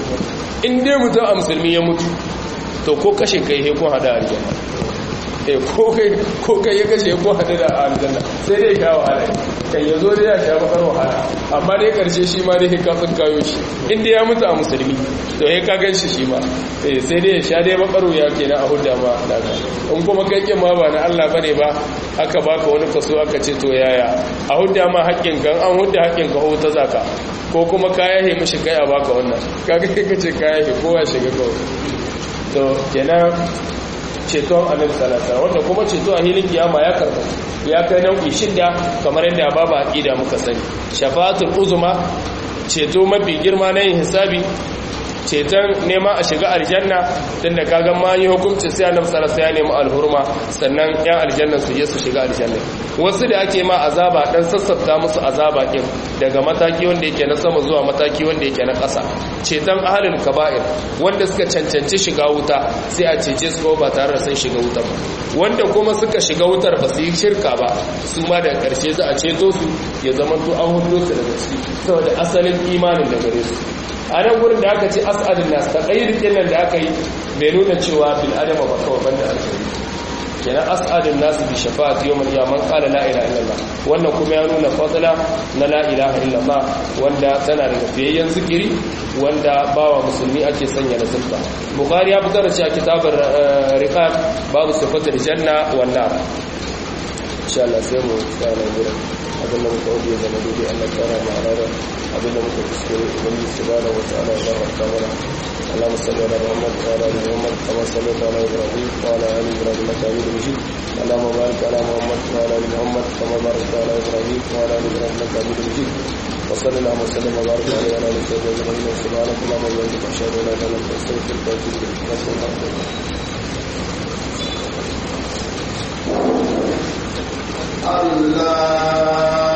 in dai mutum a musulmi ya mutu to ko kashe kai he ko hada aljanna eh ko kai ko kai ya kashe ko hada da aljanna sai dai sha wahala kan ya zo dai ya sha bakar wahala amma dai karshe shi ma dai ka sun kayo shi in dai ya mutu a musulmi to he ka gan shi shi ma eh sai dai ya sha dai bakaru ya kenan a hudda ma daga in kuma kai kin ma ba na Allah bane ba aka baka wani kaso aka ce to yaya a hudda ma haƙƙin kan an hudda haƙƙin ka ta zaka ko kuma ka yahe mishi kai a baka wannan kaga kai kace ka yahe kowa shiga kawai to kenan ceton annabi sallallahu wanda kuma ceto a hilin kiyama ya karba ya kai nau'i shida kamar yadda babu aqida muka sani shafa'atul uzma ceto mafi girma na yin hisabi ceton nema a shiga aljanna tunda kaga ma yi hukunci sai annabi sallallahu ya nemi alhurma sannan yan aljanna su je su shiga aljanna wasu da ake ma azaba dan sassafta musu azaba kin daga mataki wanda yake na sama zuwa mataki wanda yake na ƙasa ceton ahlul kaba'ir wanda suka cancanci shiga wuta sai a cece su ba tare da sun shiga wutar ba wanda kuma suka shiga wutar ba su yi shirka ba su ma daga ƙarshe za a ceto su ya zama to an hudo su daga ciki saboda asalin imanin da gare su a nan gurin da aka ce as'adun nas ta ƙayyar nan da aka yi bai nuna cewa bil adama ba kawai banda alkhairi kenan as'adun nas bi shafa'ati yawm al-qiyamah qala la ilaha illallah wannan kuma ya nuna fadla na la ilaha illallah wanda tana daga fiyayyen zikiri wanda bawa musulmi ake sanya da zulfa bukhari ya fitar da cewa kitabar riqab babu sifatul janna wan nar insha Allah sai mu tsaya gurin abin da muka audio zama daidai Allah ta rama a ranar abin da muka kuskure ubangiji subhanahu wa ta'ala ya rahmata mana اللهم صل على محمد وعلى ال محمد كما صليت على ابراهيم وعلى ال ابراهيم انك حميد مجيد اللهم بارك على محمد وعلى ال محمد كما باركت على ابراهيم وعلى ال ابراهيم انك حميد مجيد وصلى اللهم وسلم وبارك عليه وعلى اله وصحبه اجمعين سبحانك اللهم وبحمدك اشهد ان لا اله الا انت استغفرك واتوب اليك الله